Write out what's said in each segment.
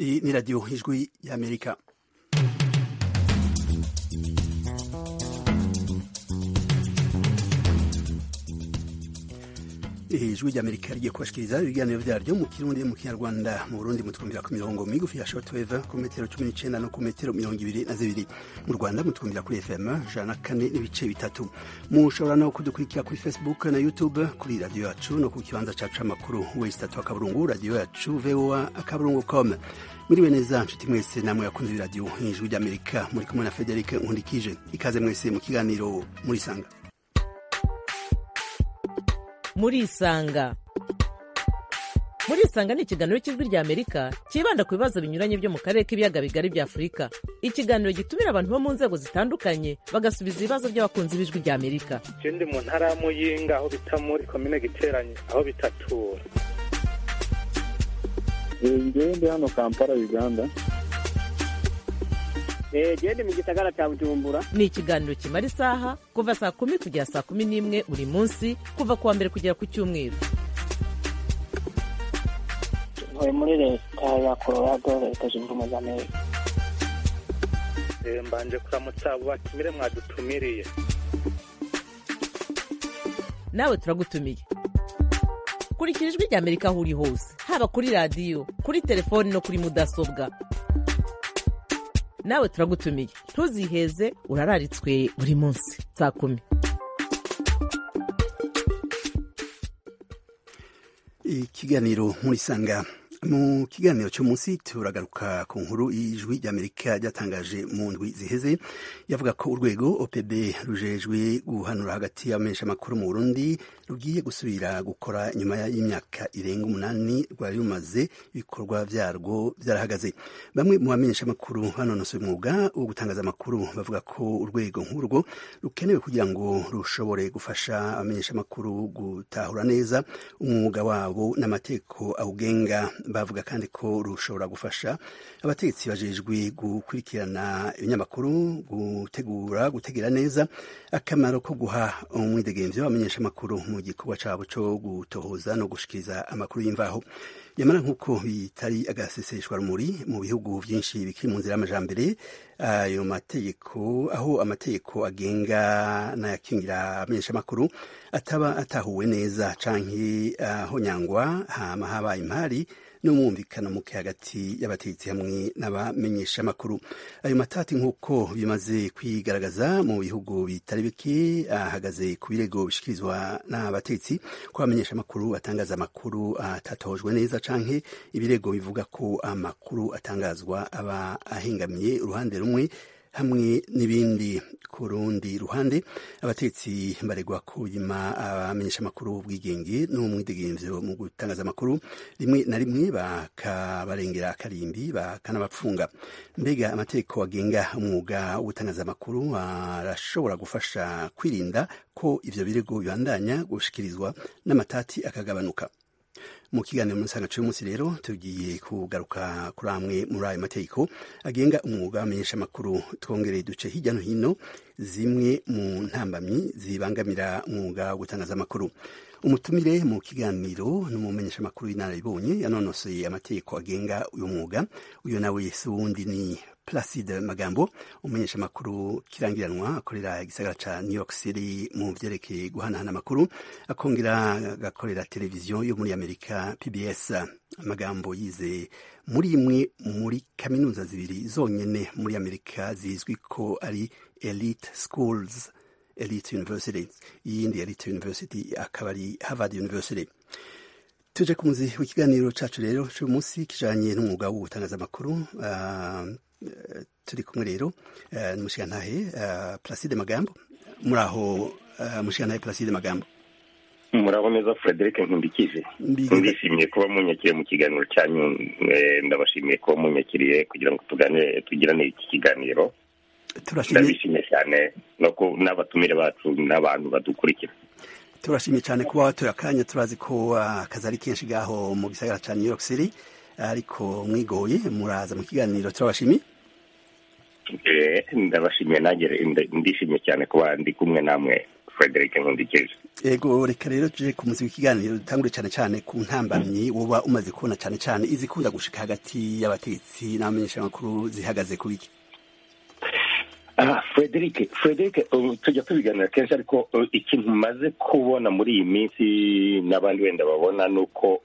iyi ni radiyo y'ijwi y'amerika ijwi ry'amerika rigiye kubashikiriza ibiganiro byaryo mu kirundi mu kinyarwanda mu burundi mutwumvira ku mirongo migufi ya shortwave ku metero cumi n'icenda no ku metero mirongo ibiri na zibiri mu rwanda mutwumvira kuri fm ijana na kane n'ibice bitatu mushobora no kudukurikira kuri facebook na youtube kuri radiyo yacu no ku kibanza cacu amakuru wesi tatu akaburungu radiyo yacu voa akaburungu com muriwe neza nshuti mwese namwe yakunze iradiyo ijwi ry'amerika muri kumwe na frederic nkundikije ikaze mwese mu kiganiro murisanga murisanga murisanga ni ikiganiro cy'ijwi rya amerika cyibanda ku bibazo binyuranye byo mu karere k'ibiyaga bigari bya afurika ikiganiro gitumira abantu bo mu nzego zitandukanye bagasubiza ibibazo by'abakunzi b'ijwi rya amerika ikindi mu ntara ya muyinga aho bita muri komine giteranye aho bitatura ngende hano kampala uganda gende mu gisagara cya bujumbura ni ikiganiro kimara isaha kuva saa kumi kugera saa kumi n'imwe buri munsi kuva ku wa mbere kugera ku cyumweru ntuye muri leta ya colorado leta zunze ubumwe za amerika mbanje kuramutsa abo batumire mwadutumiriye nawe turagutumiye kurikira ijwi rya amerika aho uri hose haba kuri radiyo kuri telefoni no kuri mudasobwa nawe turagutumiye ntuziheze urararitswe buri munsi saa kumi ikiganiro nkurisanga mu kiganiro cy'umunsi turagaruka ku nkuru y'ijwi ry'amerika ryatangaje mu ndwi ziheze yavuga ko urwego opb rujejwe guhanura hagati y'abamenyeshamakuru mu burundi rugiye gusubira gukora nyuma y'imyaka irenga umunani rwari rumaze ibikorwa byarwo byarahagaze bamwe mu bamenyeshamakuru banonosoye umwuga wo gutangaza amakuru bavuga ko urwego nk'urwo rukenewe kugira ngo rushobore gufasha abamenyeshamakuru gutahura neza umwuga wabo n'amategeko awugenga bavuga kandi ko rushobora gufasha abategetsi bajejwe gukurikirana ibinyamakuru gutegura gutegera neza akamaro ko guha umwidegemvyo abamenyesha amakuru mu gikorwa cabo co gutohoza no gushikiriza amakuru y'imvaho nyamara nk'uko bitari agaseseshwa rumuri mu bihugu byinshi bikiri mu nzira y'amajambere ayo mategeko aho amategeko agenga n'ayakingira amenyeshamakuru ataba atahuwe neza canke ahonyangwa hama habaye impari n'umwumvikano muke hagati y'abategetsi hamwe n'abamenyeshamakuru ayo matati nk'uko bimaze kwigaragaza mu bihugu bitari bike ahagaze ku birego bishikirizwa n'abategetsi ko abamenyeshamakuru batangaza amakuru atatohojwe neza canke ibirego bivuga ko amakuru atangazwa aba ahengamiye uruhande rumwe hamwe n'ibindi ku rundi ruhande abatetsi baregwa kuyima abamenyesha amakuru ubwigenge n'umwidegemvyo mu gutangaza amakuru rimwe na rimwe bakabarengera akarimbi bakanabapfunga mbega amategeko agenga umwuga wo gutangaza amakuru arashobora gufasha kwirinda ko ivyo birego bibandanya gushikirizwa n'amatati akagabanuka mu kiganiro muri nsanganyiciro y'umunsi rero tugiye kugaruka kuri amwe muri ayo mategeko agenga umwuga w'amenyeshamakuru twongereye duce hirya no hino zimwe mu ntambamyi zibangamira umwuga wo gutangaza amakuru umutumire mu kiganiro n'umumenyeshamakuru w'inararibonye yanonosoye amategeko agenga uyu mwuga uyu nawe si wundi ni Placide Magambo umumenyeshamakuru kirangiranwa akorera igisagara ca New York City mu vyerekeye guhanahana amakuru akongera agakorera televiziyo yo muri Amerika PBS amagambo yize muri imwe muri kaminuza zibiri zonyene muri Amerika zizwi ko ari elite schools elite university iyindi elite university akaba ari Harvard University tuje ku muzi w'ikiganiro cacu rero c'uyu munsi kijanye n'umwuga wo gutangaza amakuru uh, turi kumwe rero n'umushikantahe Placide Magambo muri aho umushikantahe Placide Magambo murabo neza Frederic Nkundikije ndishimiye kuba munyakiriye mu kiganiro cyanyu ndabashimiye kuba munyakiriye kugira ngo tuganire tugirane iki kiganiro ndabishimiye cyane n'abatumire bacu n'abantu badukurikira turashimye cyane kuba watoye akanya turazi ko akazi ari kenshi gaho mu gisagara cya New York City ariko mwigoye muraza mu kiganiro turabashimiye ndabashimiye nanjye ndishimye cyane kuba ndi kumwe namwe frederic nkundikije ego reka rero tuje ku muzi w'ikiganiro dutangure cyane cyane ku ntambamyi woba umaze kubona cyane cyane izikunda gushika hagati y'abategetsi n'abamenyeshamakuru zihagaze ku biki aha frederic frederic tujya tubiganira kenshi ariko ikintu umaze kubona muri iyi minsi n'abandi wenda babona ni uko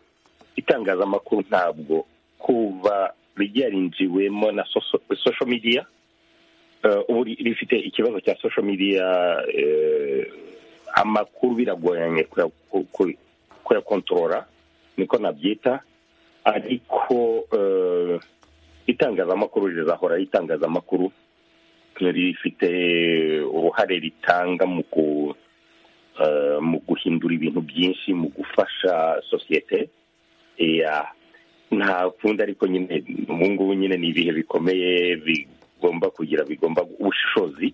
itangazamakuru ntabwo kuba ryarinjiwemo na sosho midiya ubu rifite ikibazo cya sosho midiya amakuru biragoranye kuyakontorora niko nabyita ariko itangazamakuru rizahora ari itangazamakuru rifite uruhare ritanga mu guhindura ibintu byinshi mu gufasha sosiyete nta kundi ariko nyine ubu ngubu nyine ni ibihe bikomeye bigomba kugira bigomba ubushishozi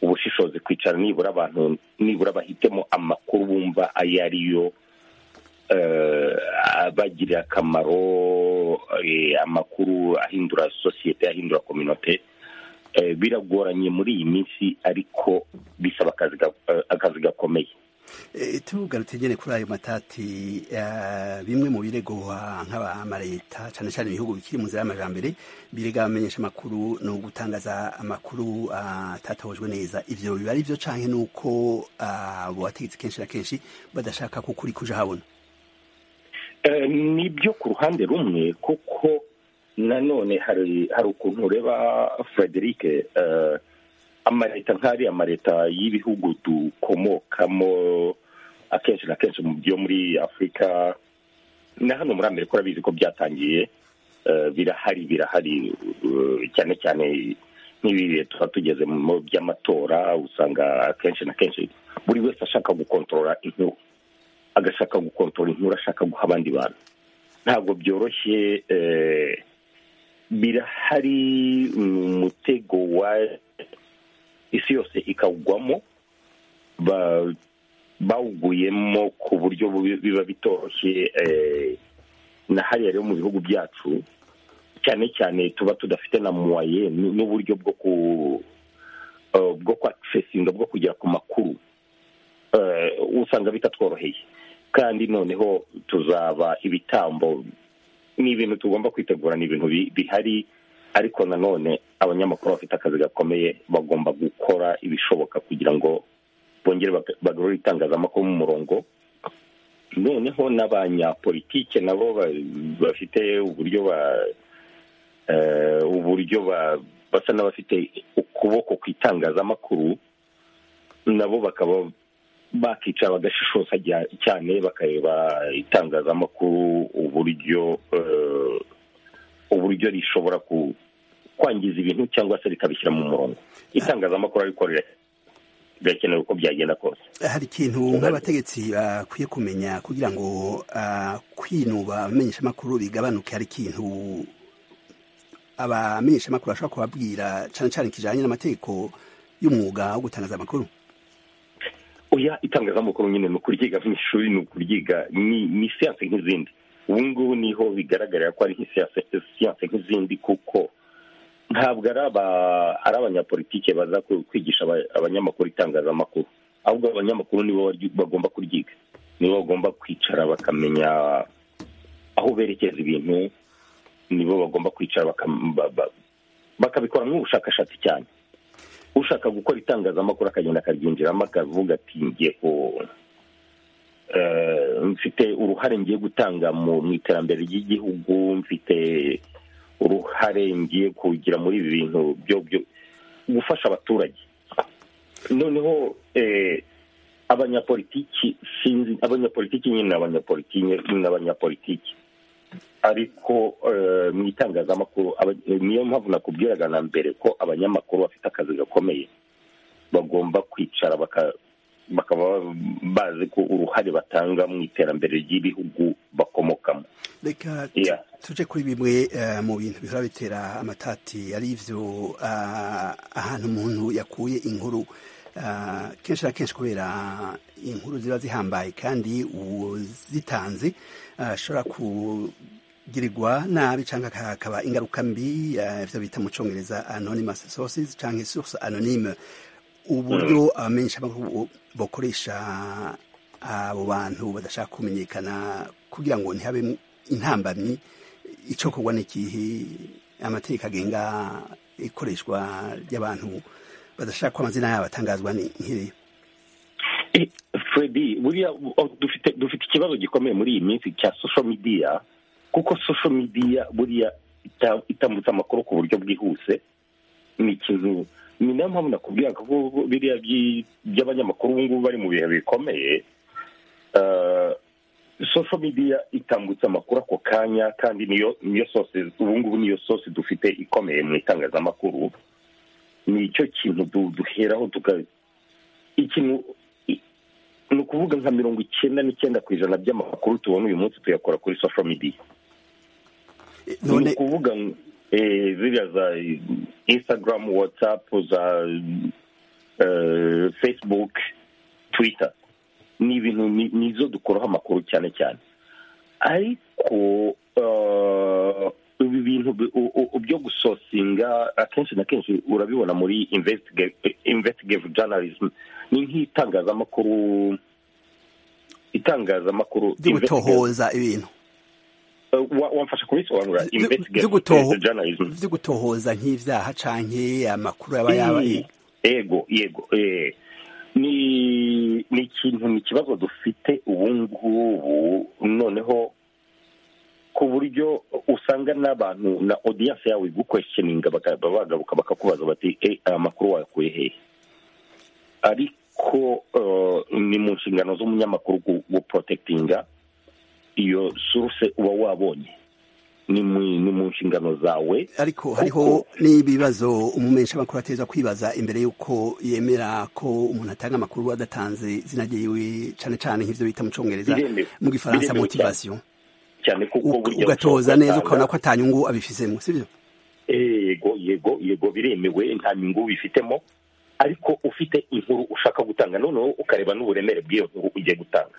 ubushishozi kwicara nibura abantu nibura bahitemo amakuru bumva ayo ari yo abagirira akamaro amakuru ahindura sosiyete ahindura kominote biragoranye muri iyi minsi ariko bisaba akazi gakomeye tugarutse nyine kuri ayo matati bimwe mu biregwa nk'abamareta cyane cyane ibihugu bikiri mu nzira y'amajyambere birega abamenyesha amakuru ni ugutangaza amakuru atatohojwe neza ibyo biba ari byo cyane n'uko abo bategetsi kenshi na kenshi badashaka ko ukuri kuje habona ni ibyo ku ruhande rumwe kuko nanone hari ukuntu ureba frederic amaleta nk'ari amaleta y'ibihugu dukomokamo akenshi na kenshi mu byo muri afurika na hano muri amerika urabizi ko byatangiye birahari birahari cyane cyane nk'ibi bihe tuba tugeze mu by'amatora usanga akenshi na kenshi buri wese ashaka gukontorora inkuru agashaka gukontorora inkuru ashaka guha abandi bantu ntabwo byoroshye birahari ni umutego wa isi yose ikawugwamo bawuguyemo ku buryo biba bitoroshye na hariya rero mu bihugu byacu cyane cyane tuba tudafite na muwaye n'uburyo bwo ku bwo kwakisesinga bwo kugera ku makuru usanga bitatworoheye kandi noneho tuzaba ibitambo ni ibintu tugomba kwitegura ni ibintu bihari ariko nanone abanyamakuru bafite akazi gakomeye bagomba gukora ibishoboka kugira ngo bongere bagarure itangazamakuru mu murongo noneho n'abanyapolitike nabo bafite uburyo ba uburyo basa n'abafite ukuboko ku itangazamakuru nabo bakaba bakicara bagashishoza cyane bakareba itangazamakuru uburyo uburyo rishobora kwangiza ibintu cyangwa se rikabishyira mu murongo itangazamakuru ariko birakenewe uko byagenda kose hari ikintu nk'abategetsi bakwiye kumenya kugira ngo kwinuba abamenyeshamakuru bigabanuke hari ikintu abamenyeshamakuru bashobora kubabwira cyane cyane kijyanye n'amategeko y'umwuga wo gutangaza amakuru oya itangazamakuru nyine ni ukuryiga mu ishuri ni ukuryiga ni siyanse nk'izindi ubu ngubu niho bigaragarira ko ari siyanse nk'izindi kuko ntabwo ari abanyapolitike baza kwigisha abanyamakuru itangazamakuru ahubwo abanyamakuru nibo bagomba kuryiga nibo bagomba kwicara bakamenya aho berekeza ibintu nibo bagomba kwicara bakabikora nk'ubushakashatsi cyane ushaka gukora itangazamakuru akagenda akaryinjiramo akavuga ati ngiye ku mfite uruhare ngiye gutanga mu iterambere ry'igihugu mfite uruhare ngiye kugira muri ibi bintu byo gufasha abaturage noneho abanyapolitiki sinzi abanyapolitiki nyine ni abanyapolitiki ariko mu itangazamakuru niyo mpamvu nakubwiraga na mbere ko abanyamakuru bafite akazi gakomeye bagomba kwicara bakaba bazi ko uruhare batanga mu iterambere ry'ibihugu bakomokamo reka tujye kuri bimwe mu bintu bihora bitera amatati ari byo ahantu umuntu yakuye inkuru kenshi na kenshi kubera inkuru ziba zihambaye kandi uzitanze ashobora kugirirwa nabi cyangwa hakaba ingaruka mbi ibyo bita mu cyongereza anonymous sources cyangwa source anonyme uburyo abamenyeshamakuru bakoresha abo bantu badashaka kumenyekana kugira ngo ntihabe intambamyi icokorwa n'ikihe amategeko agenga ikoreshwa ry'abantu badashaka ko amazina yabo atangazwa nk'iriya fredi buriya dufite ikibazo gikomeye muri iyi minsi cya social media kuko social media buriya itambutsa amakuru ku buryo bwihuse ni ikintu ni nayo mpamvu nakubwira ko biriya by'abanyamakuru ubu ngubu bari mu bihe bikomeye social media itambutsa amakuru ako kanya kandi niyo niyo sose ubu ngubu niyo sose dufite ikomeye mu itangazamakuru ni icyo kintu duheraho tuka ikintu ni ukuvuga nka mirongo icyenda n'icyenda ku ijana by'amakuru tubona uyu munsi tuyakora kuri social media ni ukuvuga ziriya za instagram whatsapp za facebook twitter ni ibintu nizo dukuraho amakuru cyane cyane ariko ibi bintu byo gusosinga akenshi na kenshi urabibona muri investigative journalism ni nk'itangazamakuru itangazamakuru ry'ugutohoza ibintu wamfasha kubisobanura gutohoza nk'ibyaha cyane amakuru yaba yaba yego yego ni ni ikintu ni ikibazo dufite ubu ngubu noneho ku buryo usanga n'abantu na odiyanse yawe igukwesheninga bagaruka bakakubaza bati aya makuru wayakuye hehe ariko ni mu nshingano z'umunyamakuru guporotekitinga iyo suruse uba wabonye ni mu nshingano zawe ariko hariho n'ibibazo umumenyesha amakuru ateza kwibaza imbere y'uko yemera ko umuntu atanga amakuru adatanze zinagiwe cyane cyane nk'ibyo bita mu cyongereza mu gifaransa motivasiyo cyane kuko burya ugatoza neza ukabona ko nta nyungu abifitemo si byo yego yego yego biremewe nta nyungu bifitemo ariko ufite inkuru ushaka gutanga noneho ukareba n'uburemere bw'iyo nkuru ugiye gutanga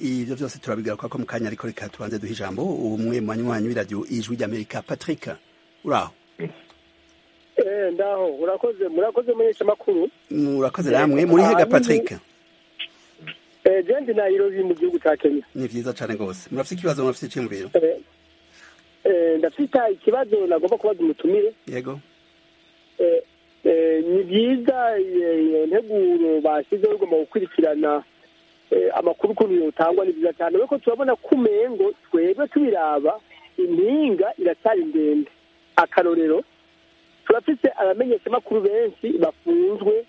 ibyo byose turabigaruka ko mu kanya ariko reka tubanze duhe ijambo umwe mu banywanyi w'iradiyo ijwi ry'amerika patrick uraho ndaho urakoze murakoze murisha makuru murakoze namwe muri hega patrick jendi nayirozi mu gihugu cya kenya ni byiza cyane rwose murafite ikibazo murafite icyumviro ndafite ikibazo nagomba kubaza umutumire yego ni byiza iyo nteguro bashyizeho igomba gukurikirana amakuru ukuntu yotangwa ni byiza cyane kuko turabona ko umengo twebwe tubiraba impinga iracyari ndende akarorero turafite abamenyeshamakuru benshi bafunzwe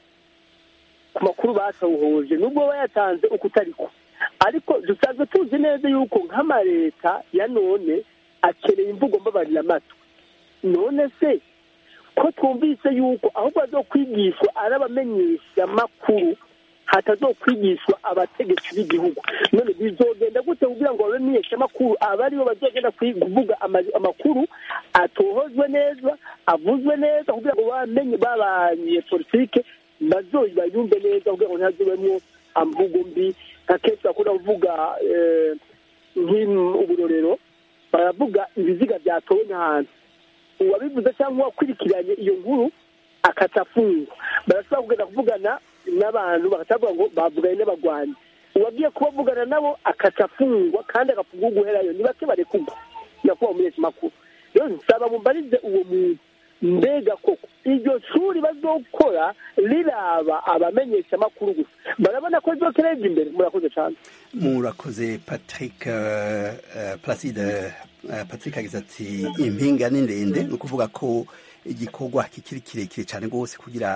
ku makuru batawuhoje nubwo bayatanze uko utari ko ariko dusanzwe tuzi neza yuko nk'amaleta ya none akeneye imvugo mbabarira amatwi none se ko twumvise yuko ahubwo azokwigishwa ari abamenyesha makuru hatazokwigishwa abategetsi b'igihugu none bizogenda gute kugira ngo abamenyesha makuru aba aribo bazogenda kuvuga amakuru atohozwe neza avuzwe neza kugira ngo bamenye babanye politike bazoyi bayumve neza kugira ngo ntihazubemo amvugo mbi nka kenshi bakunda kuvuga uburorero baravuga ibiziga byatowe n'ahantu uwabivuze cyangwa uwakurikiranye iyo nkuru akatafungwa barashobora kugenda kuvugana n'abantu bakatavuga ngo bavuganye n'abagwanyi uwagiye kubavugana nabo akatafungwa kandi agapfungwa guherayo ni bake barekurwa nyakubahwa umuhetse makuru rero nsaba mubarize uwo muntu mbega koko iryo shuri bazokora riraba abamenyesha amakuru gusa barabona ko ryo kereje imbere murakoze cyane murakoze Patrick Placide Patrick agize ati impinga ni ndende ni ukuvuga ko igikorwa kikiri kirekire cyane rwose kugira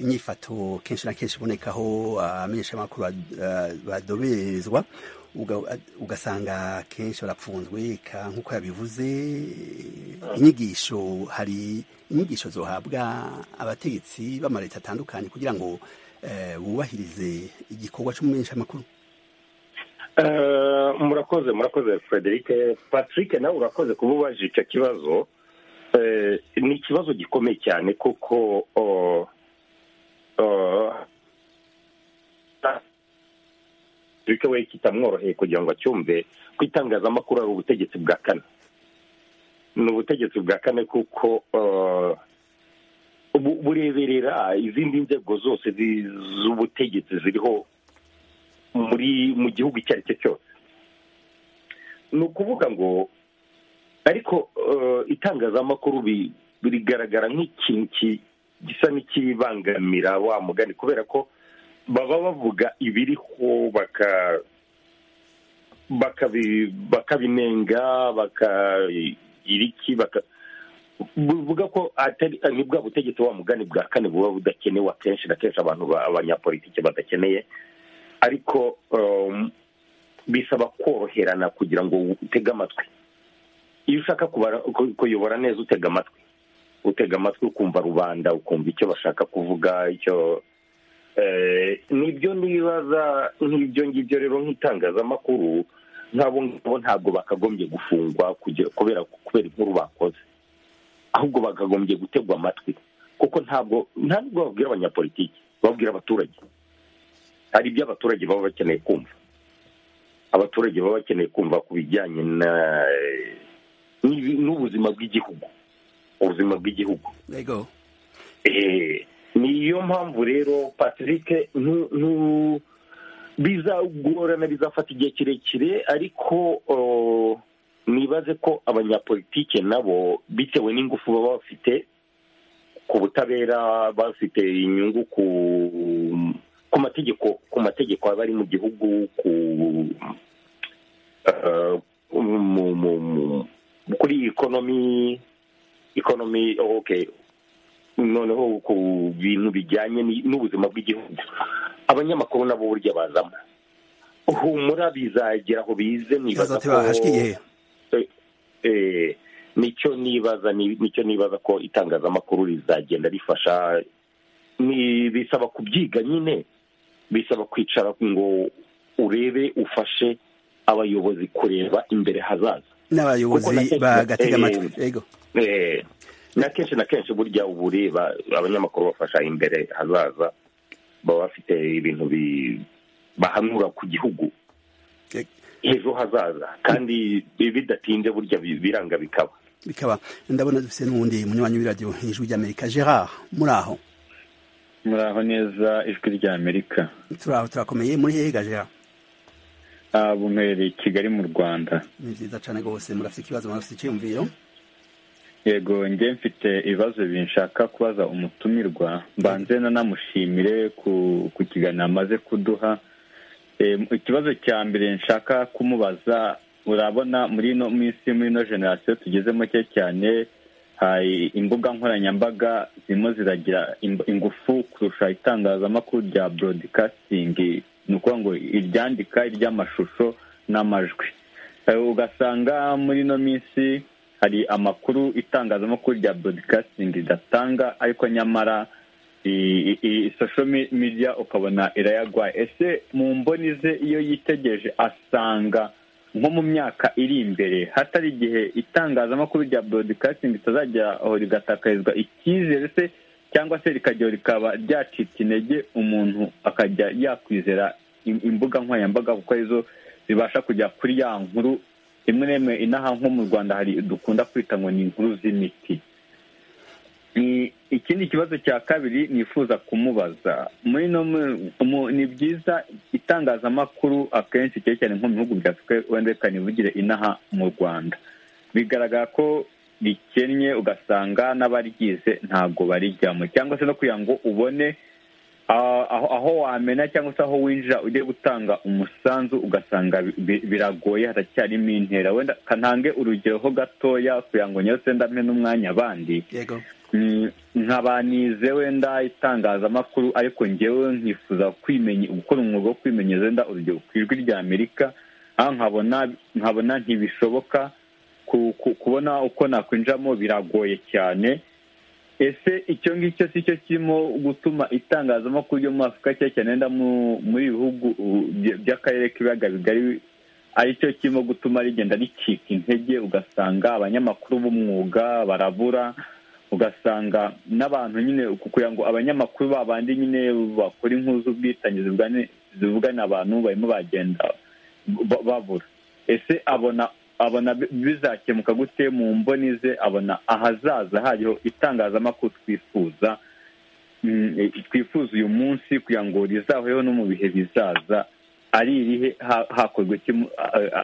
inyifato kenshi na kenshi ibonekaho abamenyesha amakuru badoberezwa ugasanga kenshi barapfunzwe nk'uko yabivuze inyigisho hari inyigisho zohabwa abategetsi b'amaleta atandukanye kugira ngo bubahirize igikorwa cy'umumenyeshamakuru murakoze murakoze frederic patrick nawe urakoze kuba ubaje icyo kibazo ni ikibazo gikomeye cyane kuko patrick we kitamworoheye kugira ngo acyumve ko itangazamakuru ari ubutegetsi bwa kane ni ubutegetsi bwa kane kuko bureberera izindi nzego zose z'ubutegetsi ziriho muri mu gihugu icyo ari cyo cyose ni ukuvuga ngo ariko itangazamakuru birigaragara nk'ikintu gisa n'ikibangamira wa mugani kubera ko baba bavuga ibiriho baka bakabinenga bakagira iki bivuga ko ni bwa butegetsi wa mugani bwa kane buba budakenewe akenshi na kenshi abantu abanyapolitiki badakeneye ariko bisaba koroherana kugira ngo utege amatwi iyo ushaka kuyobora neza utega amatwi utega amatwi ukumva rubanda ukumva icyo bashaka kuvuga icyo nibyo nibaza nk'ibyo ngibyo rero nk'itangazamakuru nk'abo ngabo ntabwo bakagombye gufungwa kubera kubera inkuru bakoze ahubwo bakagombye gutegwa amatwi kuko ntabwo ntabwo babwira abanyapolitiki babwira abaturage hari ibyo abaturage baba bakeneye kumva abaturage baba bakeneye kumva ku bijyanye n'ubuzima bw'igihugu ubuzima bw'igihugu niyo mpamvu rero patrick bizagorana bizafata igihe kirekire ariko nibaze ko abanyapolitike nabo bitewe n'ingufu baba bafite ku butabera bafite inyungu ku ku mategeko ku mategeko aba ari mu gihugu kuri ikonomi ikonomi oke noneho ku bintu bijyanye n'ubuzima bw'igihugu abanyamakuru nabo burya bazamo humura bizagira aho bize nibaza ko nicyo nibaza nicyo nibaza ko itangazamakuru rizagenda rifasha bisaba kubyiga nyine bisaba kwicara ngo urebe ufashe abayobozi kureba imbere hazaza n'abayobozi bagatega amatwi yego na kenshi na kenshi burya uba ureba abanyamakuru bafasha imbere hazaza baba bafite ibintu bahanura ku gihugu ejo hazaza kandi bidatinze burya biranga bikaba bikaba ndabona dufite n'ubundi munywanyi w'iradiyo hejuru ry'amerika gerard muri aho muraho neza ijwi rya amerika turaho turakomeye muri hega jean bumerereye i kigali mu rwanda ni byiza cyane rwose murafite ikibazo murafite icyiyumviro yego njye mfite ibibazo binshaka kubaza umutumirwa mbanze nanamushimire ku kiganiro amaze kuduha ikibazo cya mbere nshaka kumubaza urabona muri ino minsi muri ino generasiyo tugezemo cye cyane hari imbuga nkoranyambaga zirimo ziragira ingufu kurusha itangazamakuru rya borodikasitingi ni ukuvuga ngo iryandika iry'amashusho n'amajwi ugasanga muri ino minsi hari amakuru itangazamakuru rya borodikasitingi ridatanga ariko nyamara sosho media ukabona irayagwaye ese mu mboni ze iyo yitegereje asanga nko mu myaka iri imbere hatari igihe itangazamakuru rya borodikasitingi ritazajyaho rigatakarizwa icyizere se cyangwa se rikajyaho rikaba ryacitse intege umuntu akajya yakwizera imbuga nkoranyambaga kuko arizo zibasha kujya kuri ya nkuru imwe n'imwe inaha nko mu rwanda hari dukunda kwita ngo ni inkuru z'imiti ikindi kibazo cya kabiri nifuza kumubaza ni byiza itangazamakuru akenshi cyane cyane nko mu bihugu bya afurika wenda reka ntibugire inaha mu rwanda bigaragara ko rikennye ugasanga n'abaryize ntabwo barijyamo cyangwa se no kugira ngo ubone aho wamena cyangwa se aho winjira ujye gutanga umusanzu ugasanga biragoye haracyarimo intera wenda kantange urugero ho gatoya kugira ngo nyose ndampe n'umwanya abandi nkaba nize wenda itangazamakuru ariko ngewe nkifuza gukora umwuga wo kwimenyeza wenda urugero ku ijwi rya amerika aho nkabona ntibishoboka kubona uko nakwinjiramo biragoye cyane ese icyo ngicyo si cyo kirimo gutuma itangazamakuru ryo muri afurika cyane cyane wenda muri bihugu by'akarere k'ibiyaga bigari aricyo kirimo gutuma rigenda ricika intege ugasanga abanyamakuru b'umwuga barabura ugasanga n'abantu nyine kugira ngo abanyamakuru babandi nyine bakora inkuru z'ubwitange zivugana abantu barimo bagenda babura ese abona abona bizakemuka gute mu mboni ze abona ahazaza hariho itangazamakuru twifuza twifuza uyu munsi kugira ngo rizahoreho no mu bihe bizaza ari irihe hakorwa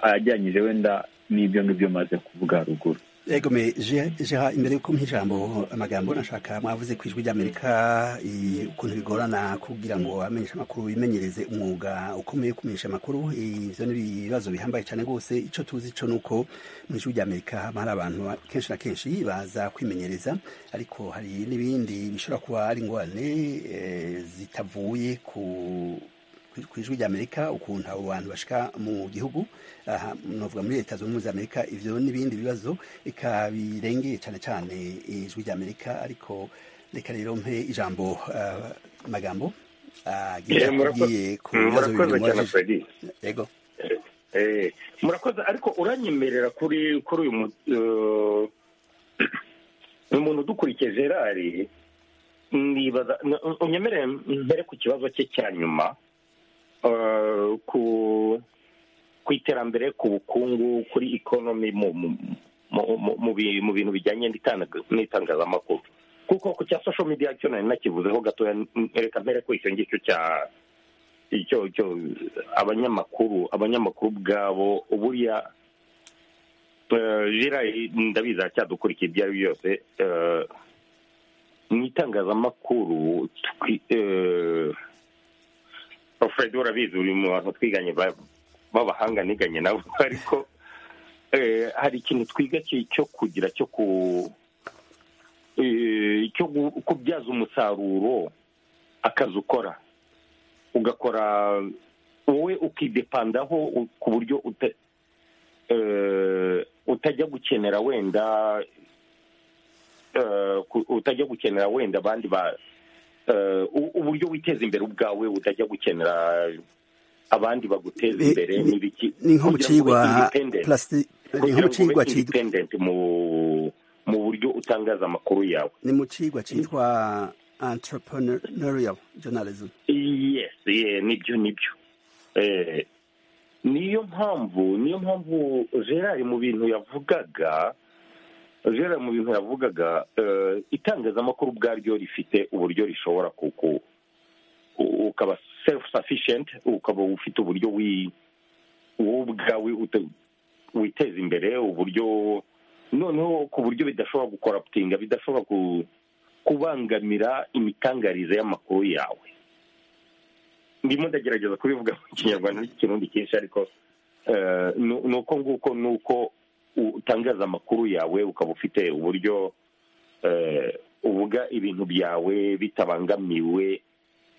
ajyanyije wenda n'ibyo ngibyo maze kuvuga haruguru egome jeha imbere y'uko ijambo amagambo nashaka mwavuze ku ijwi ry'amerika ukuntu bigorana kugira ngo amenyeshe amakuru bimenyereze umwuga ukomeye kumenyesha amakuru ibyo ni ibibazo bihambaye cyane rwose icyo tuzi cyo ni uko mu ijwi ry'amerika hari abantu kenshi na kenshi baza kwimenyereza ariko hari n'ibindi bishobora kuba ari ingorane zitavuye ku ku ijwi ry'amerika ukuntu abo bantu bashyira mu gihugu navuga muri leta zunze ubumwe za amerika ibyo n'ibindi bibazo ikabirengeye cyane cyane ijwi ry'amerika ariko reka rero mpe ijambo magambo agiye ku bibazo bibiri murakoze yego murakoze ariko uranyemerera kuri kuri uyu muntu udukurikiye gerari nibaza unyemerere mbere ku kibazo cye cya nyuma ku iterambere ku bukungu kuri ikonomi mu bintu bijyanye n'itangazamakuru kuko ku cya social media cyo nari nakivuzeho gatoya reka mpere ko icyo ngicyo cya icyo abanyamakuru abanyamakuru ubwabo buriya jirayi ndabizi aracyadukurikiye ibyo ari byo byose mu itangazamakuru fred urabizi uri mu bantu twiganye b'abahanga niganye nabo ariko hari ikintu twiga cyo kugira cyo kubyaza umusaruro akazi ukora ugakora wowe ukidepandaho ku buryo utajya gukenera wenda utajya gukenera wenda abandi ba uburyo witeza imbere ubwawe utajya gukenera abandi baguteza imbere n'ibiki ni nko mu kigwa independent mu buryo utangaza amakuru yawe ni mu kigwa cyitwa entrepreneurial journalism yes nibyo nibyo niyo mpamvu niyo mpamvu gerard mu bintu yavugaga gerard mu bintu yavugaga itangazamakuru ubwaryo rifite uburyo rishobora kuku ukaba self sufficient ukaba ufite uburyo wowe ubwawe witeza imbere uburyo noneho ku buryo bidashobora gukoraputinga bidashobora kubangamira imitangarize y'amakuru yawe ndimo ndagerageza kubivuga mu kinyarwanda n'ikirundi kenshi ariko ni uko nguko ni uko utangaza amakuru yawe ukaba ufite uburyo uvuga ibintu byawe bitabangamiwe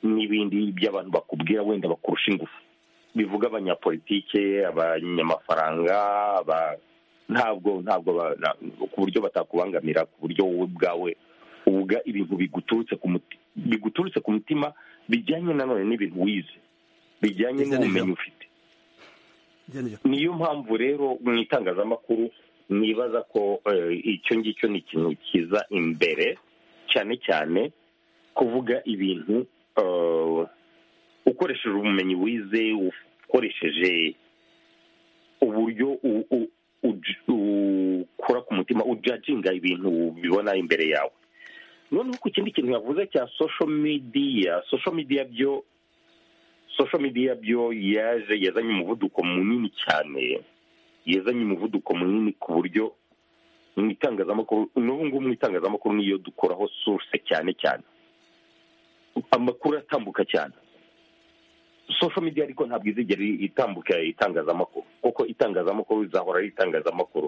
n'ibindi by'abantu bakubwira wenda bakurusha ingufu bivuga abanyapolitike abanyamafaranga ntabwo ntabwo ku buryo batakubangamira ku buryo wowe ubwawe uvuga ibintu biguturutse ku mutima bijyanye nanone n'ibintu wize bijyanye n'ubumenyi ufite niyo mpamvu rero mu itangazamakuru nibaza ko icyo ngicyo ni ikintu kiza imbere cyane cyane kuvuga ibintu ukoresheje ubumenyi wize ukoresheje uburyo ukora ku mutima ujaginga ibintu ubibona imbere yawe noneho ku kindi kintu yavuze cya social media social media byo social media byo yaje yazanye umuvuduko munini cyane yazanye umuvuduko munini ku buryo mu itangazamakuru n'ubu ngubu mu itangazamakuru niyo dukoraho source cyane cyane amakuru atambuka cyane social media ariko ntabwo izigera itambuka itangazamakuru kuko itangazamakuru rizahora ari itangazamakuru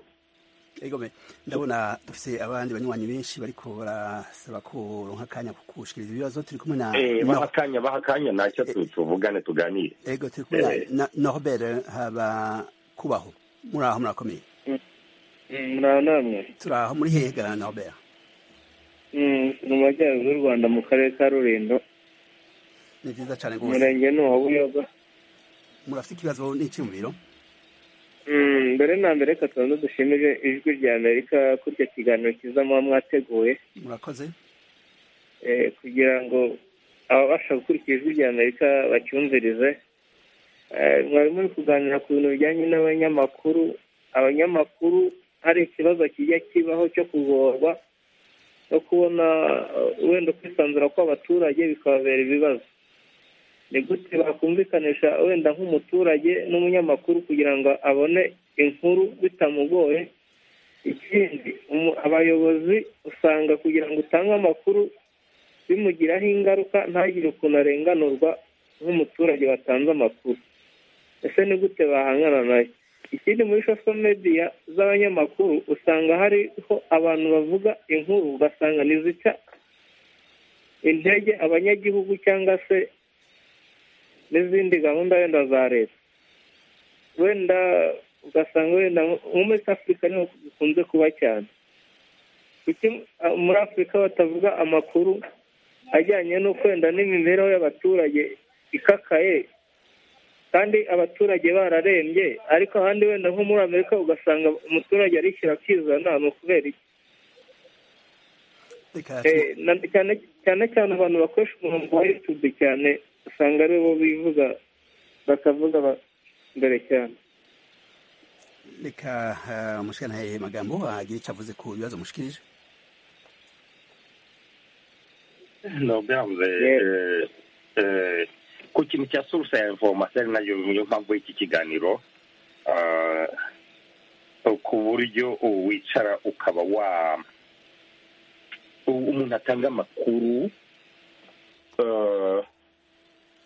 egome ndabona dufite abandi banywanyi benshi bariko barasaba ko ronka akanya kukushikiriza ibibazo turi kumwe na baha akanya baha akanya ntacyo tuvugane tuganire ego turi kumwe na norbert haba kubaho muri aho murakomeye muraho namwe turi aho muri hehe ga norbert mu majyaruguru y'u rwanda mu karere ka rurindo ni byiza cyane rwose umurenge ni uwa buyoga murafite ikibazo n'icyumviro mbere na mbere reka tubanza dushimire ijwi rya amerika kuri icyo kiganiro cyiza muba mwateguye murakoze kugira ngo ababasha gukurikira ijwi rya amerika bacyumvirize mwari muri kuganira ku bintu bijyanye n'abanyamakuru abanyamakuru hari ikibazo kijya kibaho cyo kugorwa no kubona wenda kwisanzura kw'abaturage bikababera ibibazo ni gute bakumvikanisha wenda nk'umuturage n'umunyamakuru kugira ngo abone inkuru bitamugoye ikindi abayobozi usanga kugira ngo utange amakuru bimugiraho ingaruka ntagire ukuntu arenganurwa nk'umuturage watanze amakuru ese ni gute bahangana nayo ikindi muri sosho mediya z'abanyamakuru usanga hariho abantu bavuga inkuru ugasanga ntizica intege abanyagihugu cyangwa se n'izindi gahunda wenda za leta wenda ugasanga wenda nko muri afurika niho bikunze kuba cyane muri afurika batavuga amakuru ajyanye no kwenda n'imibereho y'abaturage ikakaye kandi abaturage bararembye ariko ahandi wenda nko muri amerika ugasanga umuturage arishyura akizana ni ukubera iki cyane cyane abantu bakoresha umurongo wa yutube cyane usanga ari bo bivuga bakavuga mbere cyane reka umushikiranahe magambo agira icyo avuze ku bibazo mushikirije ntabwo ku kintu cya source ya information ari nayo niyo mpamvu y'iki kiganiro ku buryo wicara ukaba wa umuntu atanga amakuru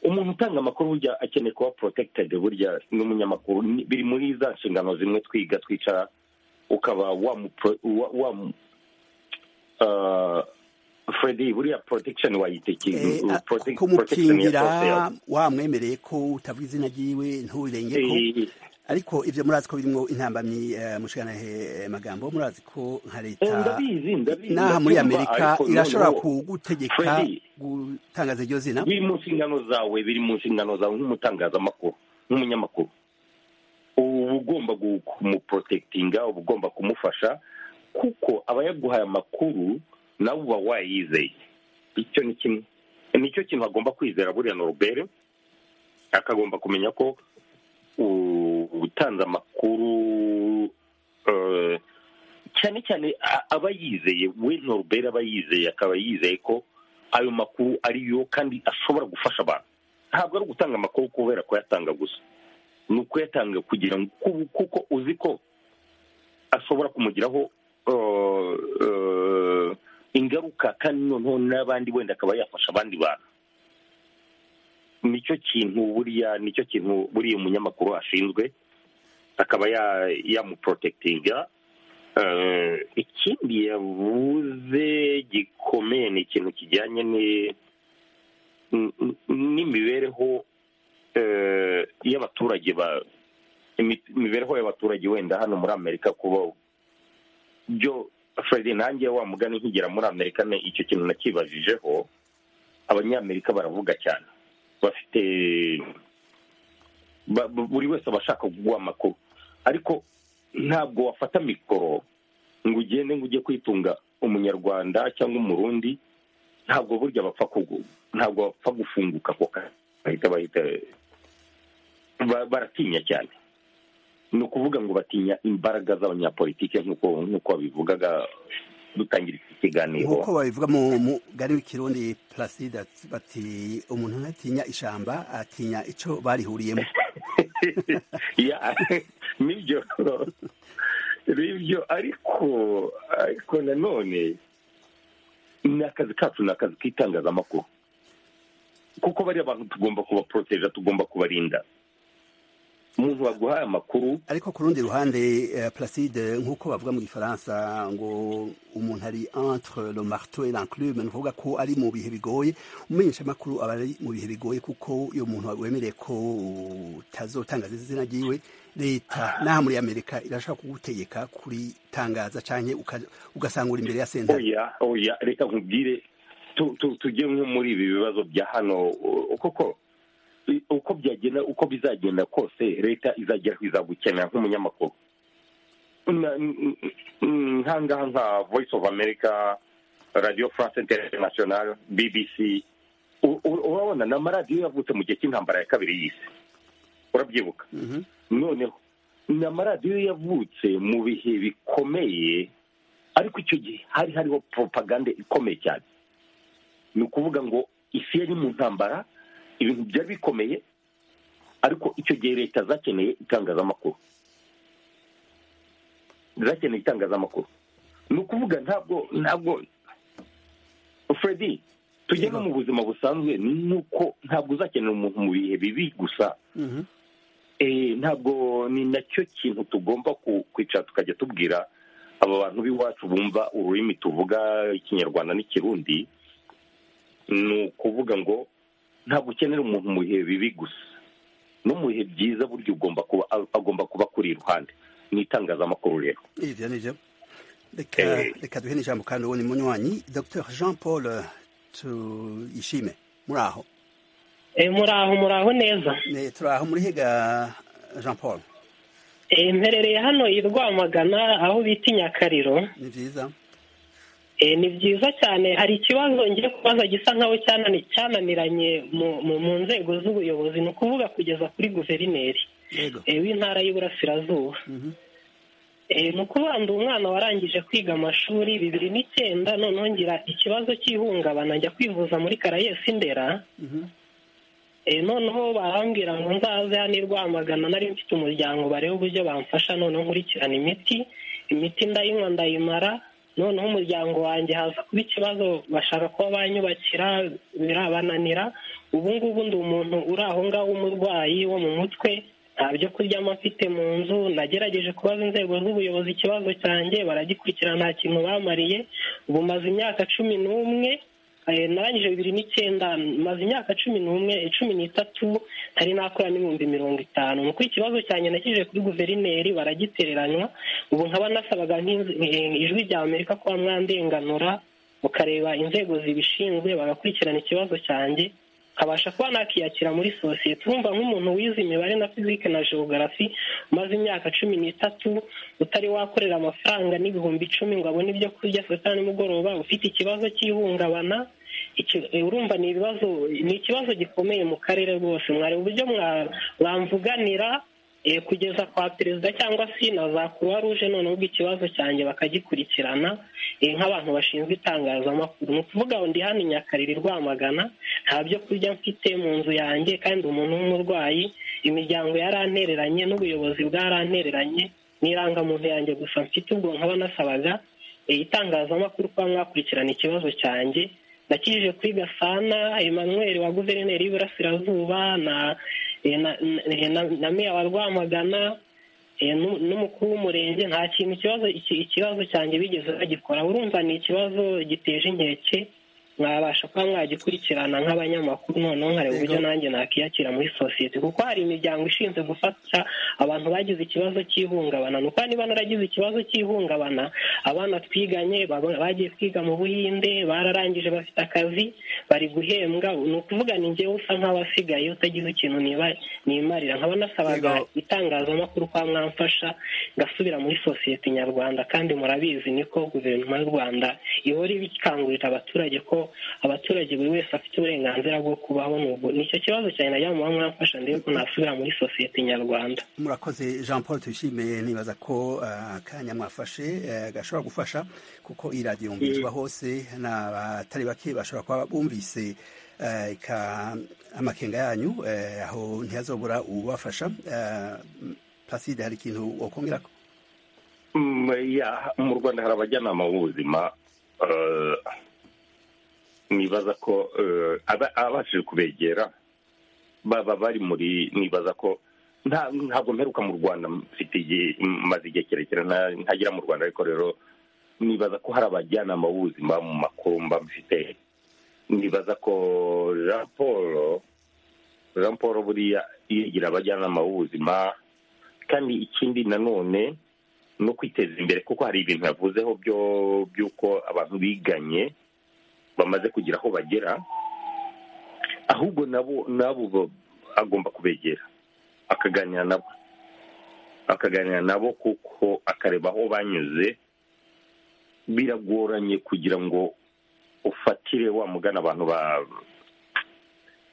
umuntu utanga amakuru burya akeneye kuba protected burya n'umunyamakuru biri muri za nshingano zimwe twiga twicara ukaba wamu fredi buriya protection wayitekeye kumukingira wamwemereye ko utavuga izina ryiwe nturenge ko ariko ibyo murazi ko birimo intambamyi mushikana he magambo murazi ko nka leta n'aha muri amerika irashobora kugutegeka gutangaza iryo zina biri mu nshingano zawe biri mu nshingano zawe nk'umutangazamakuru nk'umunyamakuru uba ugomba kumuprotektinga uba ugomba kumufasha kuko aba yaguhaye amakuru nawe uba wayizeye icyo ni kimwe nicyo kintu agomba kwizera buriya norubere akagomba kumenya ko utanze amakuru cyane cyane aba yizeye we norubere aba yizeye akaba yizeye ko ayo makuru ariyo kandi ashobora gufasha abantu ntabwo ari ugutanga amakuru kubera kuyatanga gusa ni ukuyatanga kugira ngo kuko uzi ko ashobora kumugiraho ingaruka kandi noneho n'abandi wenda akaba yafasha abandi bantu nicyo kintu buriya nicyo kintu buriya umunyamakuru ashinzwe akaba yamuprotektinga ikindi yavuze gikomeye ni ikintu kijyanye n'imibereho y'abaturage imibereho y'abaturage wenda hano muri amerika kuba byo fred nanjye wa mugani nkigera muri amerika icyo kintu nakibajijeho abanyamerika baravuga cyane bafite buri wese aba ashaka kuguha amakuru ariko ntabwo wafata mikoro ngo ugende ngo ujye kwitunga umunyarwanda cyangwa umurundi ntabwo burya bapfa ntabwo bapfa gufunguka ako bahita bahita baratinya cyane ni ukuvuga ngo batinya imbaraga z'abanyapolitike nk'uko babivugaga dutangira iki kiganiro nk'uko babivuga mu mugari w'ikirundi placide bati umuntu ntatinya ishamba atinya icyo barihuriyemo nibyo nibyo ariko ariko nanone ni akazi kacu ni akazi k'itangazamakuru kuko bariya bantu tugomba kubaporoteja tugomba kubarinda umuntu baguhaye amakuru ariko ku rundi ruhande placide nk'uko bavuga mu gifaransa ngo umuntu ari entre le marteau et l'enclume ni ukuvuga ko ari mu bihe bigoye umenyesha amakuru aba ari mu bihe bigoye kuko iyo muntu wemereye ko utazotangaza izina ryiwe leta n'aha muri amerika irashobora kugutegeka kuritangaza cyane ugasanga uri imbere ya sentare oya reka nkubwire tujye nko muri ibi bibazo bya hano koko uko byagenda uko bizagenda kose leta izagera ku izagukenera nk'umunyamakuru nkangaha nka voice of america radio france international bbc urabona ni amaradiyo yavutse mu gihe cy'intambara ya kabiri y'isi urabyibuka noneho ni amaradiyo yavutse mu bihe bikomeye ariko icyo gihe hari hariho propagande ikomeye cyane ni ukuvuga ngo isi yari mu ntambara ibintu byari bikomeye ariko icyo gihe leta zakeneye itangazamakuru zakeneye itangazamakuru ni ukuvuga ntabwo ntabwo fredi tujye no mu buzima busanzwe ni uko ntabwo uzakenera umuntu mu bihe bibi gusa ntabwo ni nacyo kintu tugomba kwicara tukajya tubwira aba bantu b'iwacu bumva ururimi tuvuga ikinyarwanda n'ikirundi ni ukuvuga ngo ntabwo ukenera umuntu mu bihe bibi gusa no mu bihe byiza burya ugomba kuba agomba kuba kuri iruhande ni itangazamakuru rero ibyo ni byo reka duhe n'ijambo kandi uwo ni munywanyi dr jean paul tuyishime muri aho muri aho muri aho neza turaho muri higa jean paul mperereye hano i rwamagana aho bita inyakariro ni byiza ni byiza cyane hari ikibazo ngiye kubaza gisa nkaho cyananiranye mu nzego z'ubuyobozi ni ukuvuga kugeza kuri guverineri w'intara y'uburasirazuba ni ukuvuga ndi umwana warangije kwiga amashuri bibiri n'icyenda noneho ngira ikibazo cy'ihungabana njya kwivuza muri karayesi ndera noneho barambwira ngo nzaze hano i rwamagana nari mfite umuryango barebe uburyo bamfasha noneho nkurikirana imiti imiti ndayinywa ndayimara noneho umuryango wanjye haza kuba ikibazo bashaka kuba banyubakira birabananira ubu ngubu ndi umuntu uri aho ngaho w'umurwayi wo mu mutwe nta byo kuryamo afite mu nzu nagerageje kubaza inzego z'ubuyobozi ikibazo cyanjye baragikurikira nta kintu bamariye ubu maze imyaka cumi n'umwe narangije bibiri n'icyenda maze imyaka cumi n'umwe cumi n'itatu nari nakora n'ibihumbi mirongo itanu ni uko ikibazo cyanjye nakije kuri guverineri baragitereranywa ubu nkaba nasabaga ijwi rya amerika kuba mwandenganura mukareba inzego zibishinzwe bagakurikirana ikibazo cyanjye nkabasha kuba nakiyakira muri sosiyete urumva nk'umuntu wize imibare na fizike na geogarafi umaze imyaka cumi n'itatu utari wakorera amafaranga n'ibihumbi icumi ngo abone ibyo kurya saa sita nimugoroba ufite ikibazo cy'ihungabana urumva ni ibibazo ni ikibazo gikomeye mu karere rwose mwari uburyo mwamvuganira kugeza kwa perezida cyangwa se na za kuruwa ruje noneho ubwo ikibazo cyanjye bakagikurikirana nk'abantu bashinzwe itangazamakuru ni ukuvuga ngo ndi hano i nyakariri rwamagana nta byo kurya mfite mu nzu yanjye kandi umuntu w'umurwayi imiryango yarantereranye n'ubuyobozi bwarantereranye n'irangamuntu yanjye gusa mfite ubwo nkaba nasabaga itangazamakuru kuba mwakurikirana ikibazo cyanjye nakijije kuri gasana Emmanuel wa guverineri y'iburasirazuba na na meya wa rwamagana n'umukuru w'umurenge nta kintu ikibazo ikibazo cyanjye bigeze bagikora urumva ni ikibazo giteje inkeke mwabasha kuba mwagikurikirana nk'abanyamakuru noneho nkareba uburyo nanjye nakiyakira muri sosiyete kuko hari imiryango ishinzwe gufasha abantu bagize ikibazo cy'ihungabana ni uko niba naragize ikibazo cy'ihungabana abana twiganye bagiye kwiga mu buhinde bararangije bafite akazi bari guhembwa ni ukuvuga ni ngewe usa nk'abasigaye utagize ikintu nimarira nkaba nasabaga itangazamakuru kwa mwamfasha ngasubira muri sosiyete nyarwanda kandi murabizi niko guverinoma y'u rwanda ihora ibikangurira abaturage ko abaturage buri wese afite uburenganzira bwo kubaho n'ubwo nicyo kibazo cyane najya muba mwamfasha ndebe ko nasubira muri sosiyete nyarwanda murakoze jean paul tuyishimiye nibaza ko akanya mwafashe gashobora gufasha kuko iyi radiyo yumvizwa hose n'abatari bake bashobora kuba bumvise amakenga yanyu aho ntihazobura ubafasha paside hari ikintu wakongera mu rwanda hari abajyanama b'ubuzima nibaza ko ababashije kubegera baba bari muri nibaza ko ntabwo mperuka mu rwanda mfite igihe maze igihe kirekire ntagira mu rwanda ariko rero nibaza ko hari abajyanama b'ubuzima mu makuru mba mfite nibaza ko jean paul jean paul buriya yigira abajyanama b'ubuzima kandi ikindi nanone no kwiteza imbere kuko hari ibintu yavuzeho by'uko abantu biganye bamaze kugira aho bagera ahubwo nabo nabo agomba kubegera akaganira nabo akaganira nabo kuko akareba aho banyuze biragoranye kugira ngo ufatire wa mugana abantu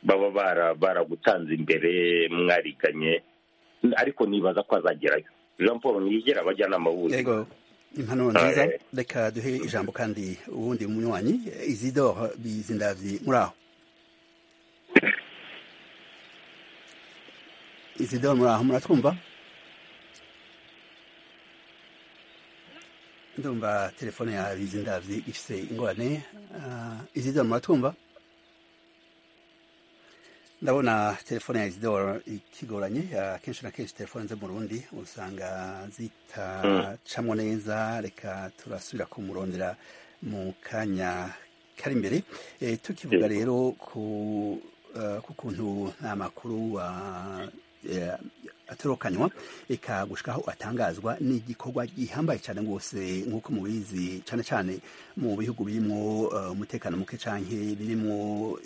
baba baragutanze imbere mwariganye ariko nibaza ko azagerayo jean paul ntiyigera abajyanama b'ubuzima impano nziza reka duhe ijambo kandi ubundi munywanyi izidoro bizindavye muri aho izidoro muri aho muratwumva ndumva telefone ya bizindabyi ifite ingorane izidoro muratwumva ndabona telefone ya izidoro ikigoranye akenshi na kenshi telefone zo mu rundi usanga zitacamo neza reka turasubira kumurondera mu kanya kari imbere tukivuga rero ku kuntu nta makuru atorokanywa reka gushikaho atangazwa ni igikorwa gihambaye cyane rwose nk'uko mubizi cyane cyane mu bihugu birimo umutekano muke cyane birimo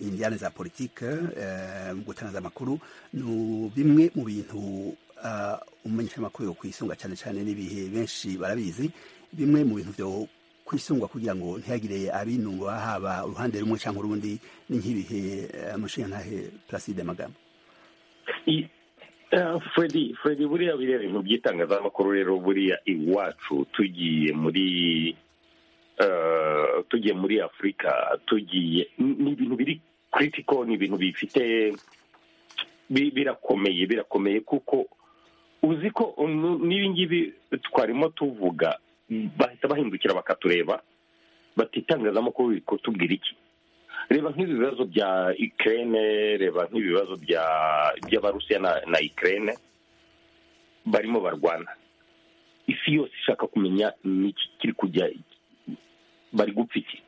indiyane za politike mu gutangaza amakuru ni bimwe mu bintu umumenyeshamakuru yo kwisunga cyane cyane n'ibihe benshi barabizi bimwe mu bintu byo kwisungwa kugira ngo ntihagire abinunga haba uruhande rumwe cyangwa urundi ni nk'ibihe amushinga ntahe placide magambo Freddy Freddy buriya biriya bintu by'itangazamakuru rero buriya iwacu tugiye muri tugiye muri afurika tugiye ni ibintu biri kiritiko ni ibintu bifite birakomeye birakomeye kuko uzi ko n'ibingibi twarimo tuvuga bahita bahindukira bakatureba bati itangazamakuru riri kutubwira iki reba nk'ibi bibazo bya ikirere reba nk'ibibazo by'abarusiya na ikirere barimo barwana isi yose ishaka kumenya n'iki kiri kujya bari gupfa iki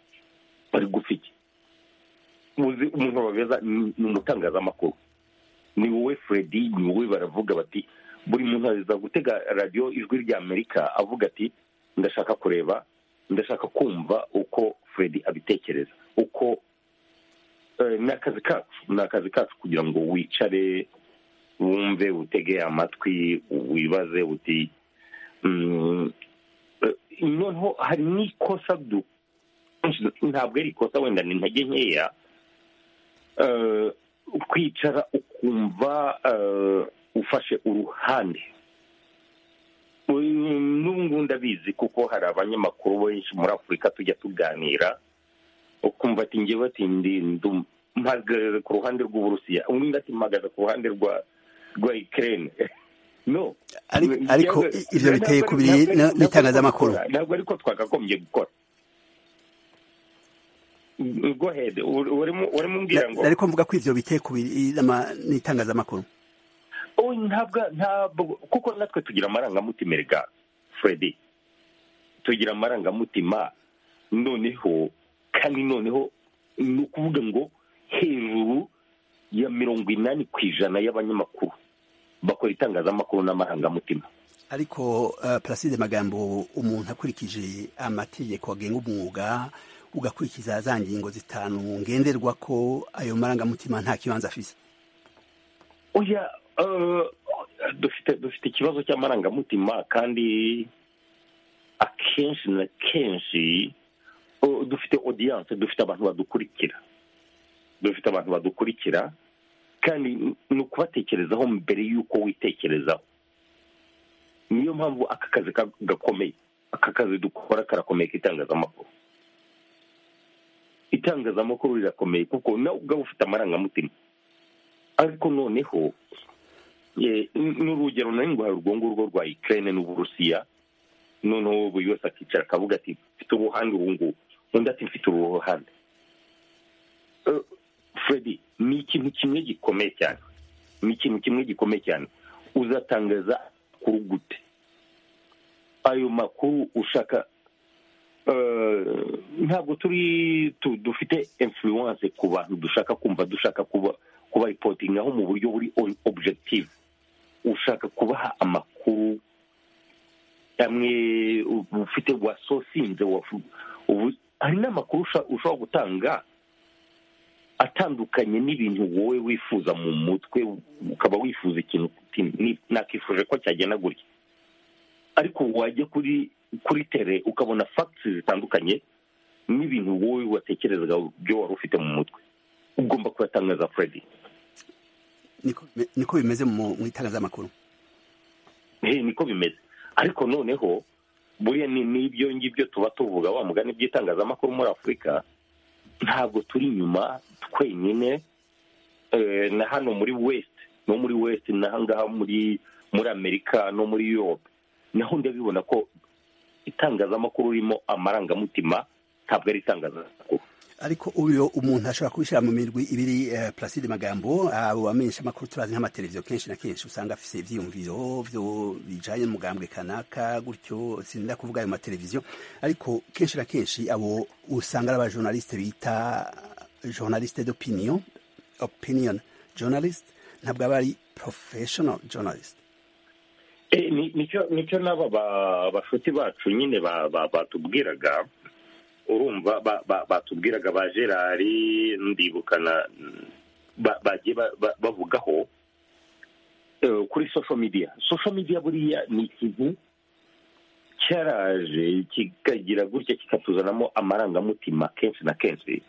bari gupfa iki umuntu babeza ni umutangazamakuru ni wowe Freddy ni wowe baravuga bati buri muntu aza gutega radiyo ijwi rya amerika avuga ati ndashaka kureba ndashaka kumva uko Freddy abitekereza uko ni akazi kacu ni akazi kacu kugira ngo wicare wumve utege amatwi wibaze uti noneho hari n'ikosa ntabwo ari ikosa wenda ni intege nkeya kwicara ukumva ufashe uruhande n'ubu ngubu ndabizi kuko hari abanyamakuru benshi muri afurika tujya tuganira ukumva ati ngewe ati mpagaze ku ruhande rw'uburusiya undi ati mpagaze ku ruhande rwa rwa ikirere no ariko ibyo biteye ku biri n'itangazamakuru ntabwo ariko twakagombye gukora gohede urimo umbwira ngo ariko mvuga ko ibyo biteye ku biri n'itangazamakuru ntabwo kuko natwe tugira amarangamutima erega Freddy tugira amarangamutima noneho kandi noneho ni ukuvuga ngo hejuru ya mirongo inani ku ijana y'abanyamakuru bakora itangazamakuru n'amarangamutima ariko placide magambo umuntu akurikije amategeko agenga umwuga ugakurikiza za ngingo zitanu ngenderwa ko ayo marangamutima nta kibanza afite oya dufite ikibazo cy'amarangamutima kandi akenshi na kenshi dufite odiyanse dufite abantu badukurikira dufite abantu badukurikira kandi ni ukubatekerezaho mbere y'uko witekerezaho niyo mpamvu aka kazi gakomeye aka kazi dukora karakomeye k'itangazamakuru itangazamakuru rirakomeye kuko nawe ubwawe ufite amarangamutima ariko noneho n'urugero nari ngwara urwo ngurwo rwa ikirere n'uburusiya noneho buri wese akicara akavuga ati mfite uruhande ubu ngubu undi ati mfite uruhande Freddy ni ikintu kimwe gikomeye cyane ni ikintu kimwe gikomeye cyane uzatangaza amakuru gute ayo makuru ushaka ntabwo turi dufite influence ku bantu dushaka kumva dushaka kuba kuba ripotingaho mu buryo buri objective ushaka kubaha amakuru amwe ufite wasosinze ubu hari n'amakuru ushobora gutanga atandukanye n'ibintu wowe wifuza mu mutwe ukaba wifuza ikintu nakifuje ko cyagenda gutya ariko wajya kuri kuri tere ukabona fagisi zitandukanye n'ibintu wowe watekerezaga byo wari ufite mu mutwe ugomba kuyatangaza furedi niko bimeze mu itangazamakuru niko bimeze ariko noneho buriya ni ibyo ngibyo tuba tuvuga wa mugani by'itangazamakuru muri afurika ntabwo turi inyuma twenyine na hano muri wesite no muri west n'ahangaha muri muri amerika no muri europe naho ndabibona ko itangazamakuru ririmo amarangamutima ntabwo ari itangazamakuru ariko uyu umuntu ashobora kubishyira mu mirwi ibiri pulaside magambo abo bamenyesha amakuru turazi nk'amateleviziyo kenshi na kenshi usanga afite ibyiyumviro bijyanye n'umugambwe kanaka gutyo sinda kuvuga ayo mateleviziyo ariko kenshi na kenshi abo usanga ari abajonarisite bita jonarisite d'opinion opinion journalist ntabwo aba ari professional journalist nicyo n'aba bashuti bacu nyine batubwiraga urumva batubwiraga ba gerari ndibukana bagiye bavugaho kuri social media social media buriya ni ikintu cyaraje kikagira gutya kikatuzanamo amarangamutima kenshi na kenshi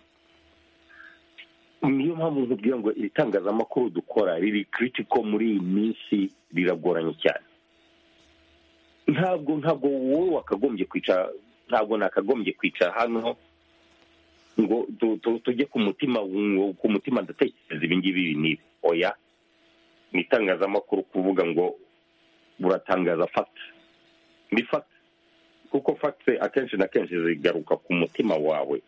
niyo mpamvu nkubwira ngo iri tangazamakuru dukora riri kiritiko muri iyi minsi riragoranye cyane ntabwo ntabwo wowe wakagombye kwicara ntabwo nakagombye kwicara hano ngo tujye ku mutima ku mutima ndatekereza ibingibi n'ibi oya ni itangazamakuru kuvuga ngo buratangaza fagiti ni fagiti kuko fagiti akenshi na kenshi zigaruka ku mutima wawe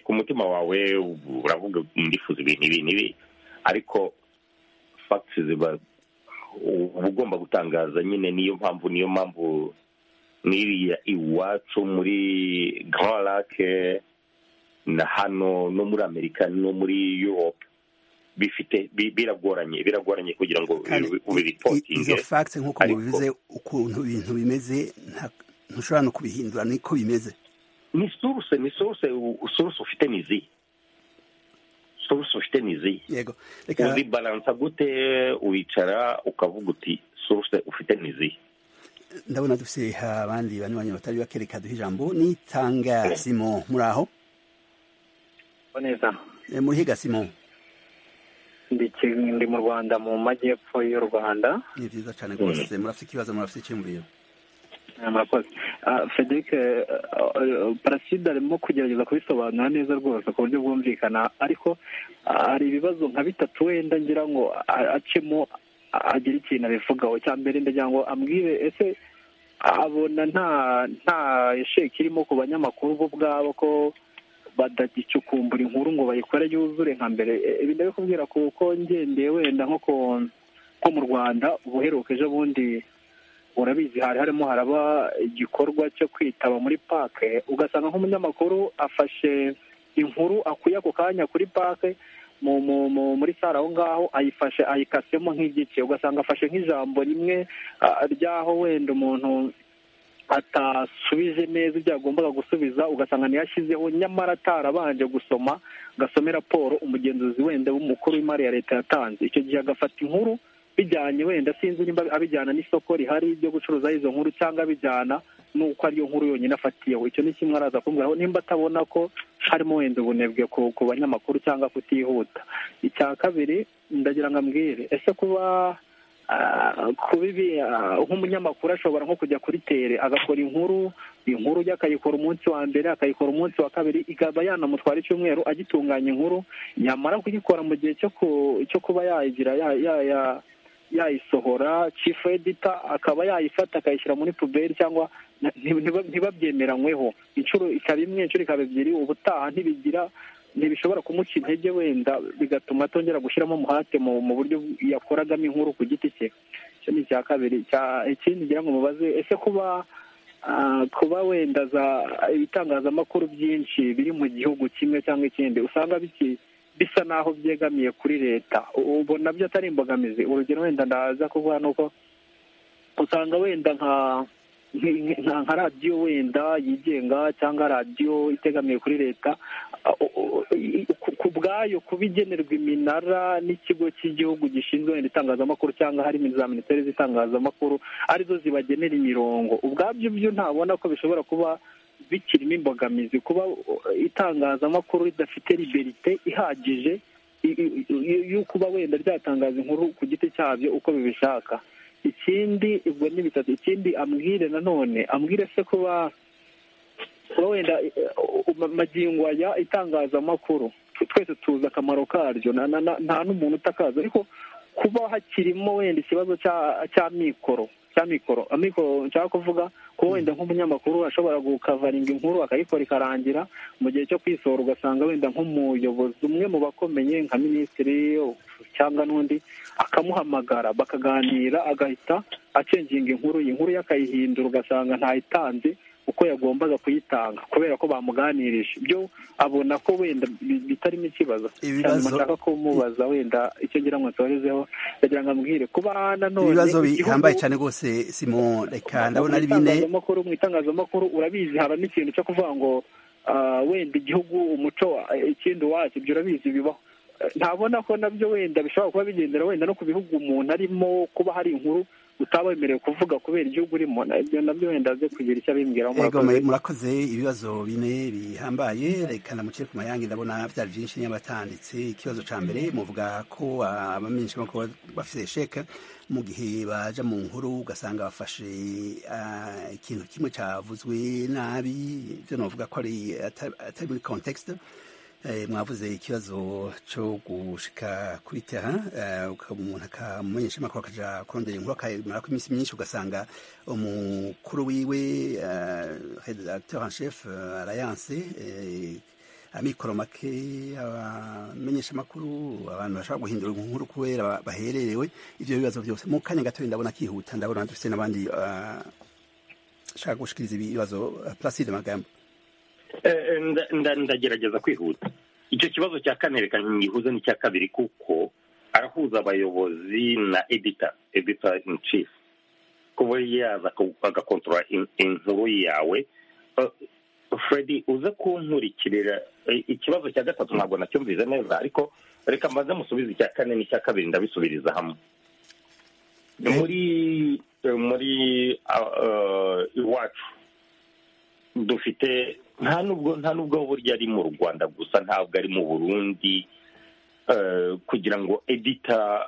ku mutima wawe uravuga ndifuza ibintu ibi n'ibi ariko fagiti ziba uba ugomba gutangaza nyine niyo mpamvu niyo mpamvu n'iriya iwacu muri Grand Lac na hano no muri amerika no muri europe bifite biragoranye biragoranye kugira ngo ubiripotinge izo fagisi nk'uko mubivuze ukuntu ibintu bimeze ntushobora no kubihindura niko bimeze ni suruse ni suruse suruse ufite ni izihe suruse ufite ni izihe yego uzibaransa gute wicara ukavuga uti suruse ufite ni izihe ndabona dufite abandi banyuranye batari bake reka duhe ijambo nitanga simo muri aho neza murihiga simo ndi mu rwanda mu majyepfo y'u rwanda ni byiza cyane rwose murafite ikibazo murafite icyumviro murakoze frederic paraside arimo kugerageza kubisobanura neza rwose ku buryo bwumvikana ariko hari ibibazo nka bitatu wenda ngira ngo acemo agira ikintu abivugaho cya mbere ndagira ngo ambwire ese abona nta nta sheki irimo ku banyamakuru bo ubwabo ko badagicukumbura inkuru ngo bayikore yuzure nka mbere ibi ndabikubwira kuko ngendeye wenda nko mu rwanda ubuheruka ejo bundi urabizi hari harimo haraba igikorwa cyo kwitaba muri pake ugasanga nk'umunyamakuru afashe inkuru akuye ako kanya kuri pake muri sare aho ngaho ayifashe ayikasemo nk'igice ugasanga afashe nk'ijambo rimwe ry'aho wenda umuntu atasubije neza ibyo yagombaga gusubiza ugasanga ntiyashyizeho nyamara atarabanje gusoma gasome raporo umugenzuzi wenda w'umukuru w'imari ya leta yatanze icyo gihe agafata inkuru bijyanye wenda sinzi niba abijyana n'isoko rihari ryo gucuruza izo nkuru cyangwa abijyana nuko ariyo nkuru yonyine afatiyeho icyo ni kimwe araza kumbwiraho nimba atabona ko harimo wenda ubunebwe ku banyamakuru cyangwa kutihuta icya kabiri ndagira ngo ambwire ese kuba kuba ibi nk'umunyamakuru ashobora nko kujya kuri tere agakora inkuru inkuru ye akayikora umunsi wa mbere akayikora umunsi wa kabiri ikaba yanamutwara icyumweru agitunganya inkuru yamara kuyikora mu gihe cyo kuba yayigira yayisohora chief editor akaba yayifata akayishyira muri puberi cyangwa ntibabyemeranyweho inshuro ikaba imwe inshuro ikaba ebyiri ubutaha ntibigira ntibishobora kumuca intege wenda bigatuma atongera gushyiramo umuhate mu buryo yakoragamo inkuru ku giti cye icyo ni icya kabiri ikindi ngira ngo mubaze ese kuba kuba wenda za ibitangazamakuru byinshi biri mu gihugu kimwe cyangwa ikindi usanga biki bisa naho byegamiye kuri leta ubu nabyo atari imbogamizi urugero wenda ndaza kuvuga ni uko usanga wenda nka nka radiyo wenda yigenga cyangwa radiyo itegamiye kuri leta ku bwayo kuba igenerwa iminara n'ikigo cy'igihugu gishinzwe wenda itangazamakuru cyangwa harimo za minisiteri z'itangazamakuru arizo zibagenera imirongo ubwabyo byo ntabona ko bishobora kuba bikirimo imbogamizi kuba itangazamakuru ridafite liberite ihagije y'ukuba wenda ryatangaza inkuru ku giti cyabyo uko bibishaka ikindi ubwo ni bitatu ikindi ambwire nanone ambwire se kuba kuba wenda magingo aya itangazamakuru twese tuzi akamaro karyo nta n'umuntu utakaza ariko kuba hakirimo wenda ikibazo cya mikoro cya mikoro amikoro nshaka kuvuga ko wenda nk'umunyamakuru ashobora gukavaringa inkuru akayikora ikarangira mu gihe cyo kwisohora ugasanga wenda nk'umuyobozi umwe mu bakomeye nka minisitiri cyangwa n'undi akamuhamagara bakaganira agahita acenginga inkuru iyi nkuru yakayihindura ugasanga ntayitanze uko yagombaga kuyitanga kubera ko bamuganirije byo abona ko wenda bitarimo ikibazo ibibazo nshaka kumubaza wenda icyo ngira ngo nsorezeho ndagira ngo ambwire kuba nanone ibibazo bihambaye cyane rwose simo reka ndabona ari bine mu itangazamakuru urabizi habamo ikintu cyo kuvuga ngo wenda igihugu umuco ikindi wacu ibyo urabizi bibaho ntabona ko nabyo wenda bishobora kuba bigendera wenda no ku bihugu umuntu arimo kuba hari inkuru utaba wemerewe kuvuga kubera igihugu urimo ibyo nabyo wenda aze kugira icyo abimbwiraho murakoze ibibazo bine bihambaye reka namucire ku mayange ndabona byari byinshi niba batanditse ikibazo cya mbere muvuga ko abamenshi bafite sheke mu gihe baje mu nkuru ugasanga bafashe ikintu kimwe cyavuzwe nabi ibyo navuga ko atari muri kontekisite mwavuze ikibazo cyo gushika kuri teha umuntu akamenyesha amakuru akajya kurondera inkuru akamara ko iminsi myinshi ugasanga umukuru wiwe redacteur en chef alliance amikoro make abamenyesha amakuru abantu bashobora guhindura inkuru kubera bahererewe ibyo bibazo byose mu kanya gatoya ndabona akihuta ndabona dufite n'abandi ashaka gushikiriza ibibazo placide magambo ndagerageza kwihuta icyo kibazo cya kane reka ntihuze n'icya kabiri kuko arahuza abayobozi na edita edita in chief kuba yaza agakontorora inkuru yawe freddy uze kunkurikirira ikibazo cya gatatu ntabwo nacyumvise neza ariko reka mbanze musubize icya kane n'icya kabiri ndabisubiriza hamwe muri muri iwacu dufite nta nubwo nta nubwo burya ari mu rwanda gusa ntabwo ari mu burundi kugira ngo edita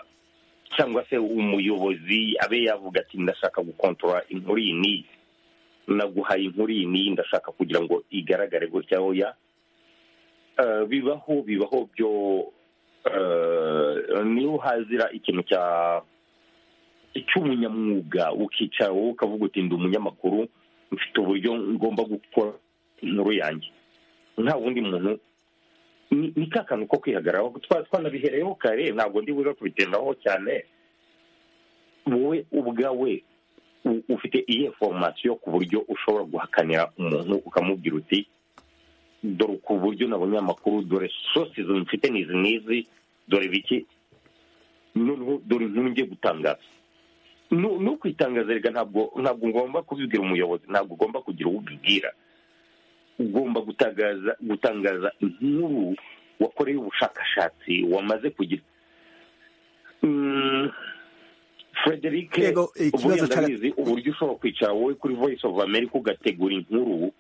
cyangwa se umuyobozi abe yavuga ati ndashaka gukontorora inkuru iyi n'iyi naguhaye inkuru iyi n'iyi ndashaka kugira ngo igaragare gutya oya bibaho bibaho byo niho hazira ikintu cya cy'umunyamwuga ukicara wowe ukavuga uti ndi umunyamakuru mfite uburyo ngomba gukora inkuru yanjye nta wundi muntu ni ka kantu ko kwihagararaho twanabihereyeho kare ntabwo ndi buze kubigendaho cyane wowe ubwawe ufite iyihe foromasiyo ku buryo ushobora guhakanira umuntu ukamubwira uti dore ku buryo nabonye amakuru dore sosi mfite n'izi n'izi dore biki noneho dore inkuru ngiye gutangaza n'ukwitangaza reka ntabwo ntabwo ngomba kubibwira umuyobozi ntabwo ugomba kugira uwo ubibwira ugomba gutangaza gutangaza inkuru wakoreye ubushakashatsi wamaze kugira frederic ubundi ndabizi uburyo ushobora kwicara wowe kuri voice of america ugategura inkuru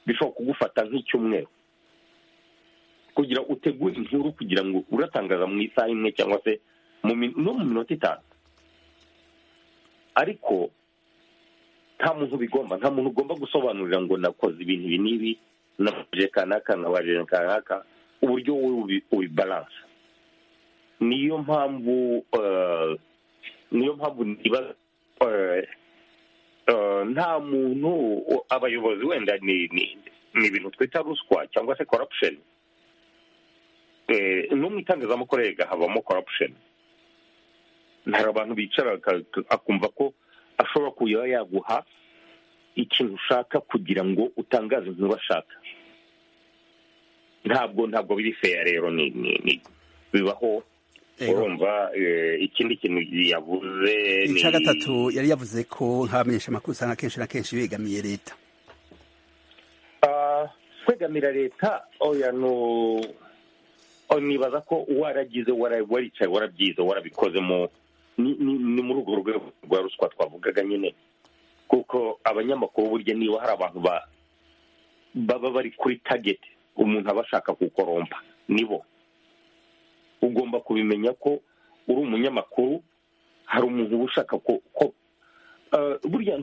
bishobora kugufata nk'icyumweru kugira utegure inkuru kugira ngo uratangaza mu isaha imwe cyangwa se no mu minota itanu ariko nta muntu bigomba nta muntu ugomba gusobanurira ngo nakoze ibintu ibi n'ibi nabaje kanaka nabaje kanaka uburyo wowe ubibaransa niyo mpamvu niyo mpamvu nta muntu abayobozi wenda ni ibintu twita ruswa cyangwa se korapusheni no mu itangazamakuru habamo korapusheni hari abantu bicara akumva ko ashobora kuba yaguha ikintu ushaka kugira ngo utangaze inkuru ashaka ntabwo ntabwo biri feya rero ni bibaho urumva ikindi kintu yavuze ni icya gatatu yari yavuze ko nk'abamenyesha amakuru usanga akenshi na kenshi begamiye leta kwegamira leta oya nibaza ko waragize waricaye warabyize warabikozemo ni muri urwo rwego rwa ruswa twavugaga nyine kuko abanyamakuru burya niba hari abantu baba bari kuri tageti umuntu aba ashaka kukorompa nibo ugomba kubimenya ko uri umunyamakuru hari umuntu uba ushaka ko burya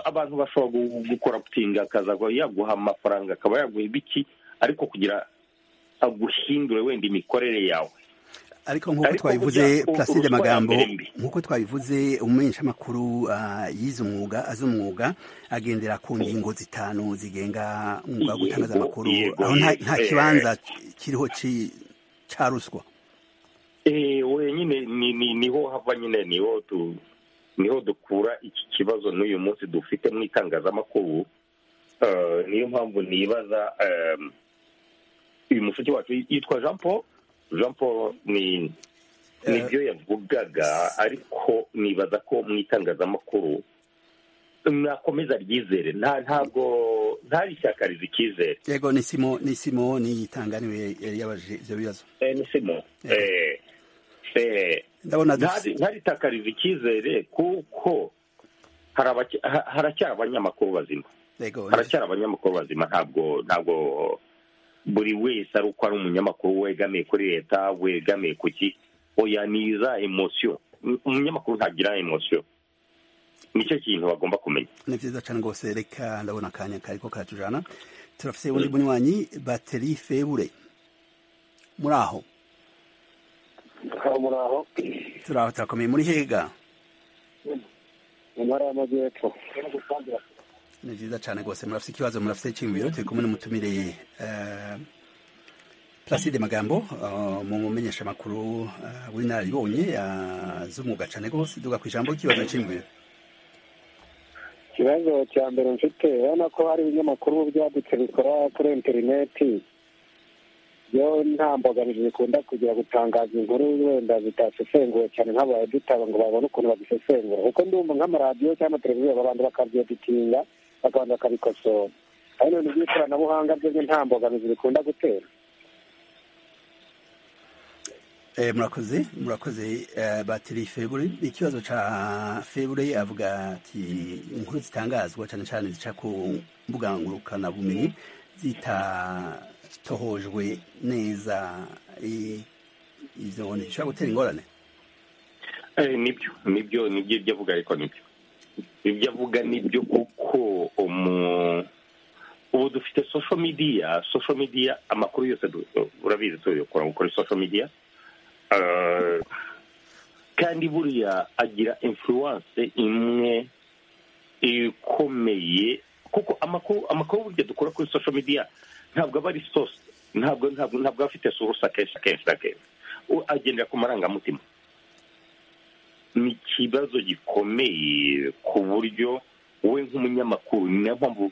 abantu bashobora gukora putinga akaza yaguha amafaranga akaba yaguha ibiki ariko kugira aguhindure wenda imikorere yawe ariko nk'uko twabivuze Placide magambo nk'uko twabivuze umumenyeshamakuru yize umwuga azi umwuga agendera ku ngingo zitanu zigenga umwuga wo gutangaza amakuru aho nta kibanza kiriho cya ruswa we nyine niho hava nyine niho dukura iki kibazo n'uyu munsi dufite mu itangazamakuru niyo mpamvu nibaza uyu mufuki wacu yitwa jean paul jean paul ni nibyo yavugaga ariko nibaza ko mu itangazamakuru nakomeza ryizere ntabwo ntarishyakariza icyizere yego ni simo ni simo n'iyitanganiwe yari yabaje ibyo bibazo ni simo ntaritakariza icyizere kuko haracyari abanyamakuru bazima haracyari abanyamakuru bazima ntabwo ntabwo buri wese ari uko ari umunyamakuru wegamiye kuri leta wegamiye ku ki oya niza emosiyo umunyamakuru ntagira emosiyo nicyo kintu bagomba kumenya ni byiza cyane rwose reka ndabona akanya kari ko karatujana turafite undi munywanyi bateri febure muri aho muri aho turi aho turakomeye muri hega mu ntara y'amajyepfo ni byiza cyane rwose murafite ikibazo murafite icyiyumviro turi kumwe n'umutumire placide magambo mu mumenyesha amakuru w'inararibonye z'umwuga cyane rwose duga ku ijambo ry'ikibazo cy'iyumviro ikibazo cya mbere mfite urabona ko hari ibinyamakuru byadutse bikora kuri interineti yo nta mbogamizi zikunda kugira gutangaza inkuru wenda zitasesenguwe cyane nk'abaye dutaba ngo babone ukuntu bazisesengura kuko ndumva nk'amaradiyo cyangwa amateleviziyo abantu bakabyeditinya bakabanza bakabikosora aho ibintu by'ikoranabuhanga byo nta mbogamizi bikunda gutera murakoze murakoze batiri febure ikibazo cya febure avuga ati inkuru zitangazwa cyane cyane zica ku mbuga ngurukanabumenyi zitatohojwe neza izo ntishobora gutera ingorane nibyo nibyo nibyo ibyo avuga ariko nibyo ibyo avuga nibyo kuko ubu dufite social media social media amakuru yose urabizi tuyakora kuri social media kandi buriya agira influence imwe ikomeye kuko amakuru amakuru burya dukora kuri social media ntabwo aba ari sose ntabwo ntabwo ntabwo aba afite source akenshi akenshi na kenshi agendera ku marangamutima ni ikibazo gikomeye ku buryo we nk'umunyamakuru ni niyo mpamvu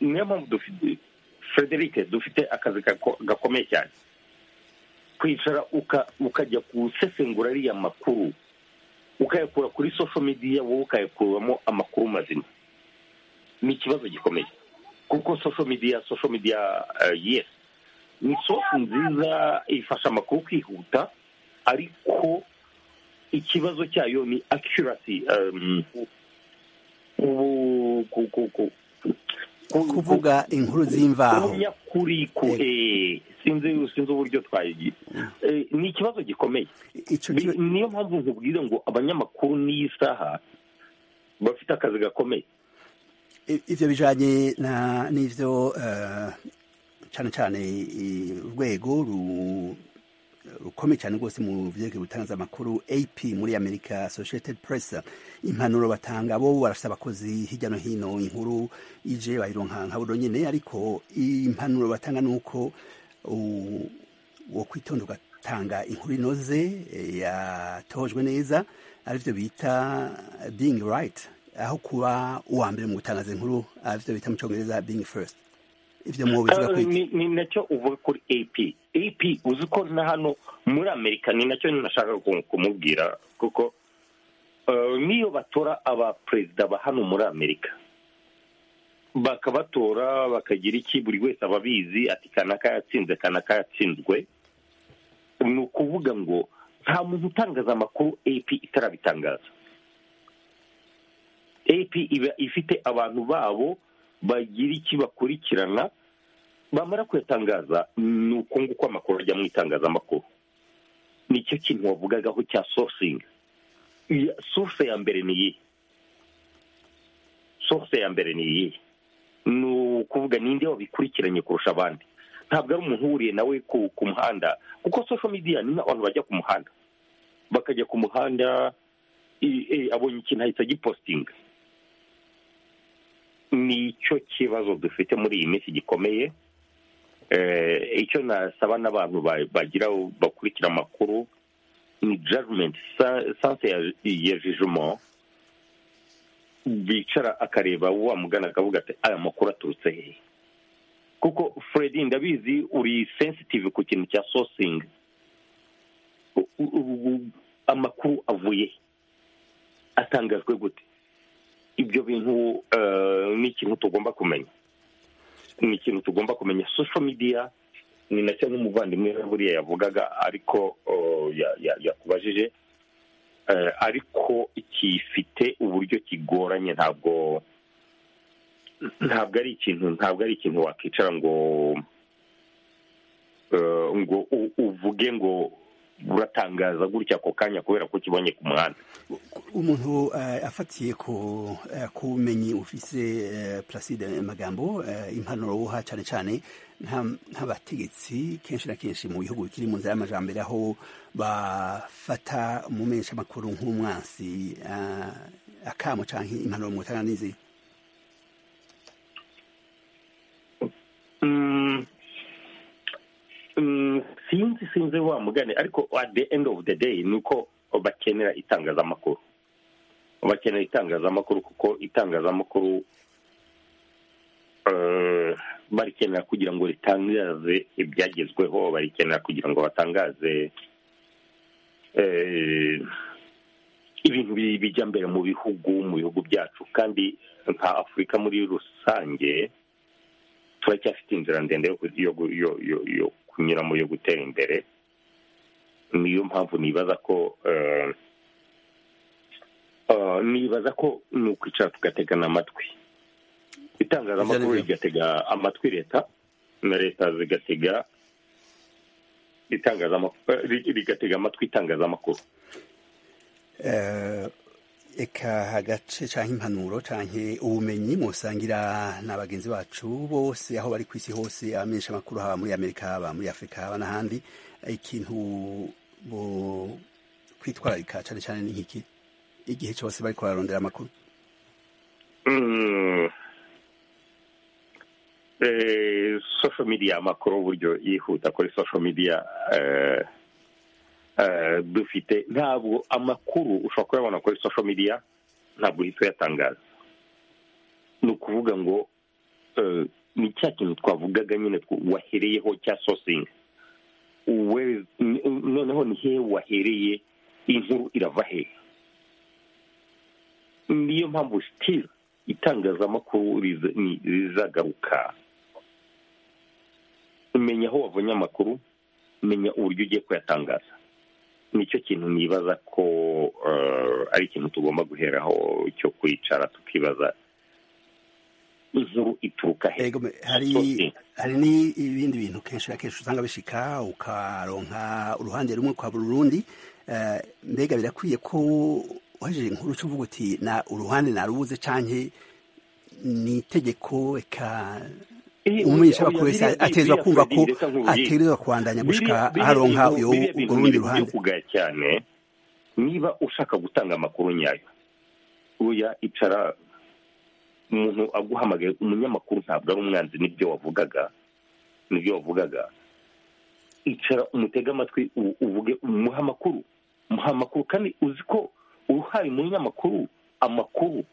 niyo mpamvu dufite frederic dufite akazi gakomeye cyane kwicara ukajya gusesengura ariya makuru ukayakura kuri sosho mediya wowe ukayakuramo amakuru mazima ni ikibazo gikomeye kuko sosho mediya sosho mediya yesi ni sosho nziza ifasha amakuru kwihuta ariko ikibazo cyayo ni akirasi kuvuga inkuru z'imvaho nyakuri sinzi sinzi uburyo twayigira ni ikibazo gikomeye niyo mpamvu nkubwira ngo abanyamakuru n'iyi saha bafite akazi gakomeye ibyo bijyanye n'ibyo cyane cyane urwego rukomeye cyane rwose mu byerekeye gutangaza amakuru AP muri Amerika Associated Press impanuro batanga bo barafite abakozi hirya no hino inkuru ije bayironka nka buryo nyine ariko impanuro batanga ni uko wo kwitonda ugatanga inkuru inoze yatojwe neza aribyo bita being right aho kuba uwa mbere mu gutangaza inkuru aribyo bita mu cyongereza being first ibyo mu bivuga ko ni nacyo uvuga kuri AP AP uzi ko na hano muri Amerika ni nacyo nashaka kumubwira kuko niyo batora abaperezida ba hano muri Amerika bakabatora bakagira iki buri wese aba abizi ati kanaka yatsinze kanaka yatsinzwe ni ukuvuga ngo nta muntu utangaza amakuru AP itarabitangaza AP iba ifite abantu babo bagira iki bakurikirana bamara kuyatangaza ni uko nguko amakuru ajya mu itangazamakuru nicyo kintu wavugagaho cya sourcingi source ya mbere ni iyihe source ya mbere ni iyihe ni ukuvuga ninde wabikurikiranye kurusha abandi ntabwo ari umuntu uhuriye nawe ku muhanda kuko social media ni nk'abantu bajya ku muhanda bakajya ku muhanda abonye ikintu ahita agipositinga ni cyo kibazo dufite muri iyi minsi gikomeye icyo nasaba n'abantu bagira bakurikira amakuru ni jajumenti sanse ya jijumo bicara akareba wamugana akavuga ati aya makuru aturutse hehe kuko Fred ndabizi uri sensitive ku kintu cya sosingi amakuru avuye atangajwe gute ibyo bintu ni ikintu tugomba kumenya ni ikintu tugomba kumenya sosho midiya ni nacyo n'umuvandimwe buriya yavugaga ariko yakubajije ariko kifite uburyo kigoranye ntabwo ntabwo ari ikintu ntabwo ari ikintu wakwicara ngo ngo uvuge ngo buratangaza gutya ako kanya kubera ko kibonye ku muhanda umuntu afatiye ku bumenyi ufite placide magambo impanuro wuha cyane cyane nk'abategetsi kenshi na kenshi mu bihugu bikiri mu nzira y'amajyambere aho bafata umumenyesha amakuru nk'umwansi akamo cyangwa impanuro mu butaka n'izindi sinzi sinzi wa mugani ariko at the end of the day ni uko bakenera itangazamakuru bakenera itangazamakuru kuko itangazamakuru barikenera kugira ngo ritangaze ibyagezweho barikenera kugira ngo batangaze ibintu bijya mbere mu bihugu mu bihugu byacu kandi nka afurika muri rusange turacyafite inzira ndende yo kunyura mu yo gutera imbere niyo mpamvu nibaza ko nibaza ko ni ukwicara tugategana amatwi itangazamakuru rigatega amatwi leta na leta zigatega rigatega amatwi itangazamakuru reka agace cyangwa impanuro cyangwa ubumenyi musangira na bagenzi bacu bose aho bari ku isi hose abamenyesha amakuru haba muri amerika haba muri afurika haba n'ahandi ikintu kwitwararika cyane cyane ni nk'iki igihe cyose bari kuharondera amakuru social media amakuru uburyo yihuta kuri social media dufite ntabwo amakuru ushobora kuyabona kuri social media ntabwo uhita uyatangaza ni ukuvuga ngo ni cya kintu twavugaga nyine wahereyeho cya sosingi noneho ni hehe wahereye inkuru irava hehe niyo mpamvu sitira itangazamakuru rizagaruka umenya aho wavunye amakuru umenya uburyo ugiye kuyatangaza nicyo kintu nibaza ko ari ikintu tugomba guheraho cyo kwicara tukibaza inkuru ituruka hari n'ibindi bintu kenshi na kenshi usanga bishika ukaronka uruhande rumwe ukabura urundi mbega birakwiye ko wajeje inkuru cyo uvuga uti na uruhande narubuze cyane ni itegeko reka umumenyesha bakuru wese atezwa kumva ko atereza kwandanya gushika haronka urwo rundi ruhande cyane niba ushaka gutanga amakuru nyayo uya icara umuntu aguhamagaye umunyamakuru ntabwo ari umwanzi n'ibyo wavugaga n'ibyo wavugaga icara umutega amatwi uvuge umuha amakuru umuha amakuru kandi uzi ko uhaye umunyamakuru amakuru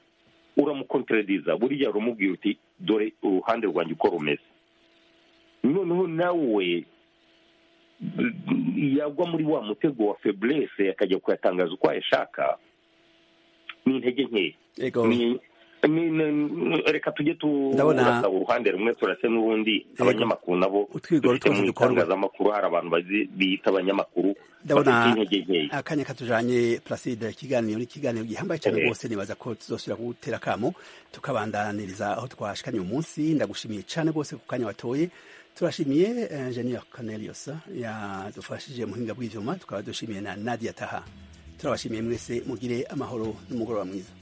uramukonterediza buriya uramubwira uti dore uruhande rwanjye uko rumeze noneho nawe yagwa muri wa mutego wa feburese akajya kuyatangaza uko ayashaka ni intege nkeya reka tujye turasa uruhande rumwe turase n'urundi abanyamakuru nabo dufite mu itangazamakuru hari abantu biyita abanyamakuru ndabona akanya katujanye placide ikiganiro ni ikiganiro gihambaye cyane rwose nibaza ko tuzosubira gutera akamo tukabandaniriza aho twashikanye uyu munsi ndagushimiye cyane rwose ku kanya watoye turashimiye ingenier cornelius yadufashije muhinga bw'ivyuma tukaba dushimiye na nadia taha turabashimiye mwese mugire amahoro n'umugoroba mwiza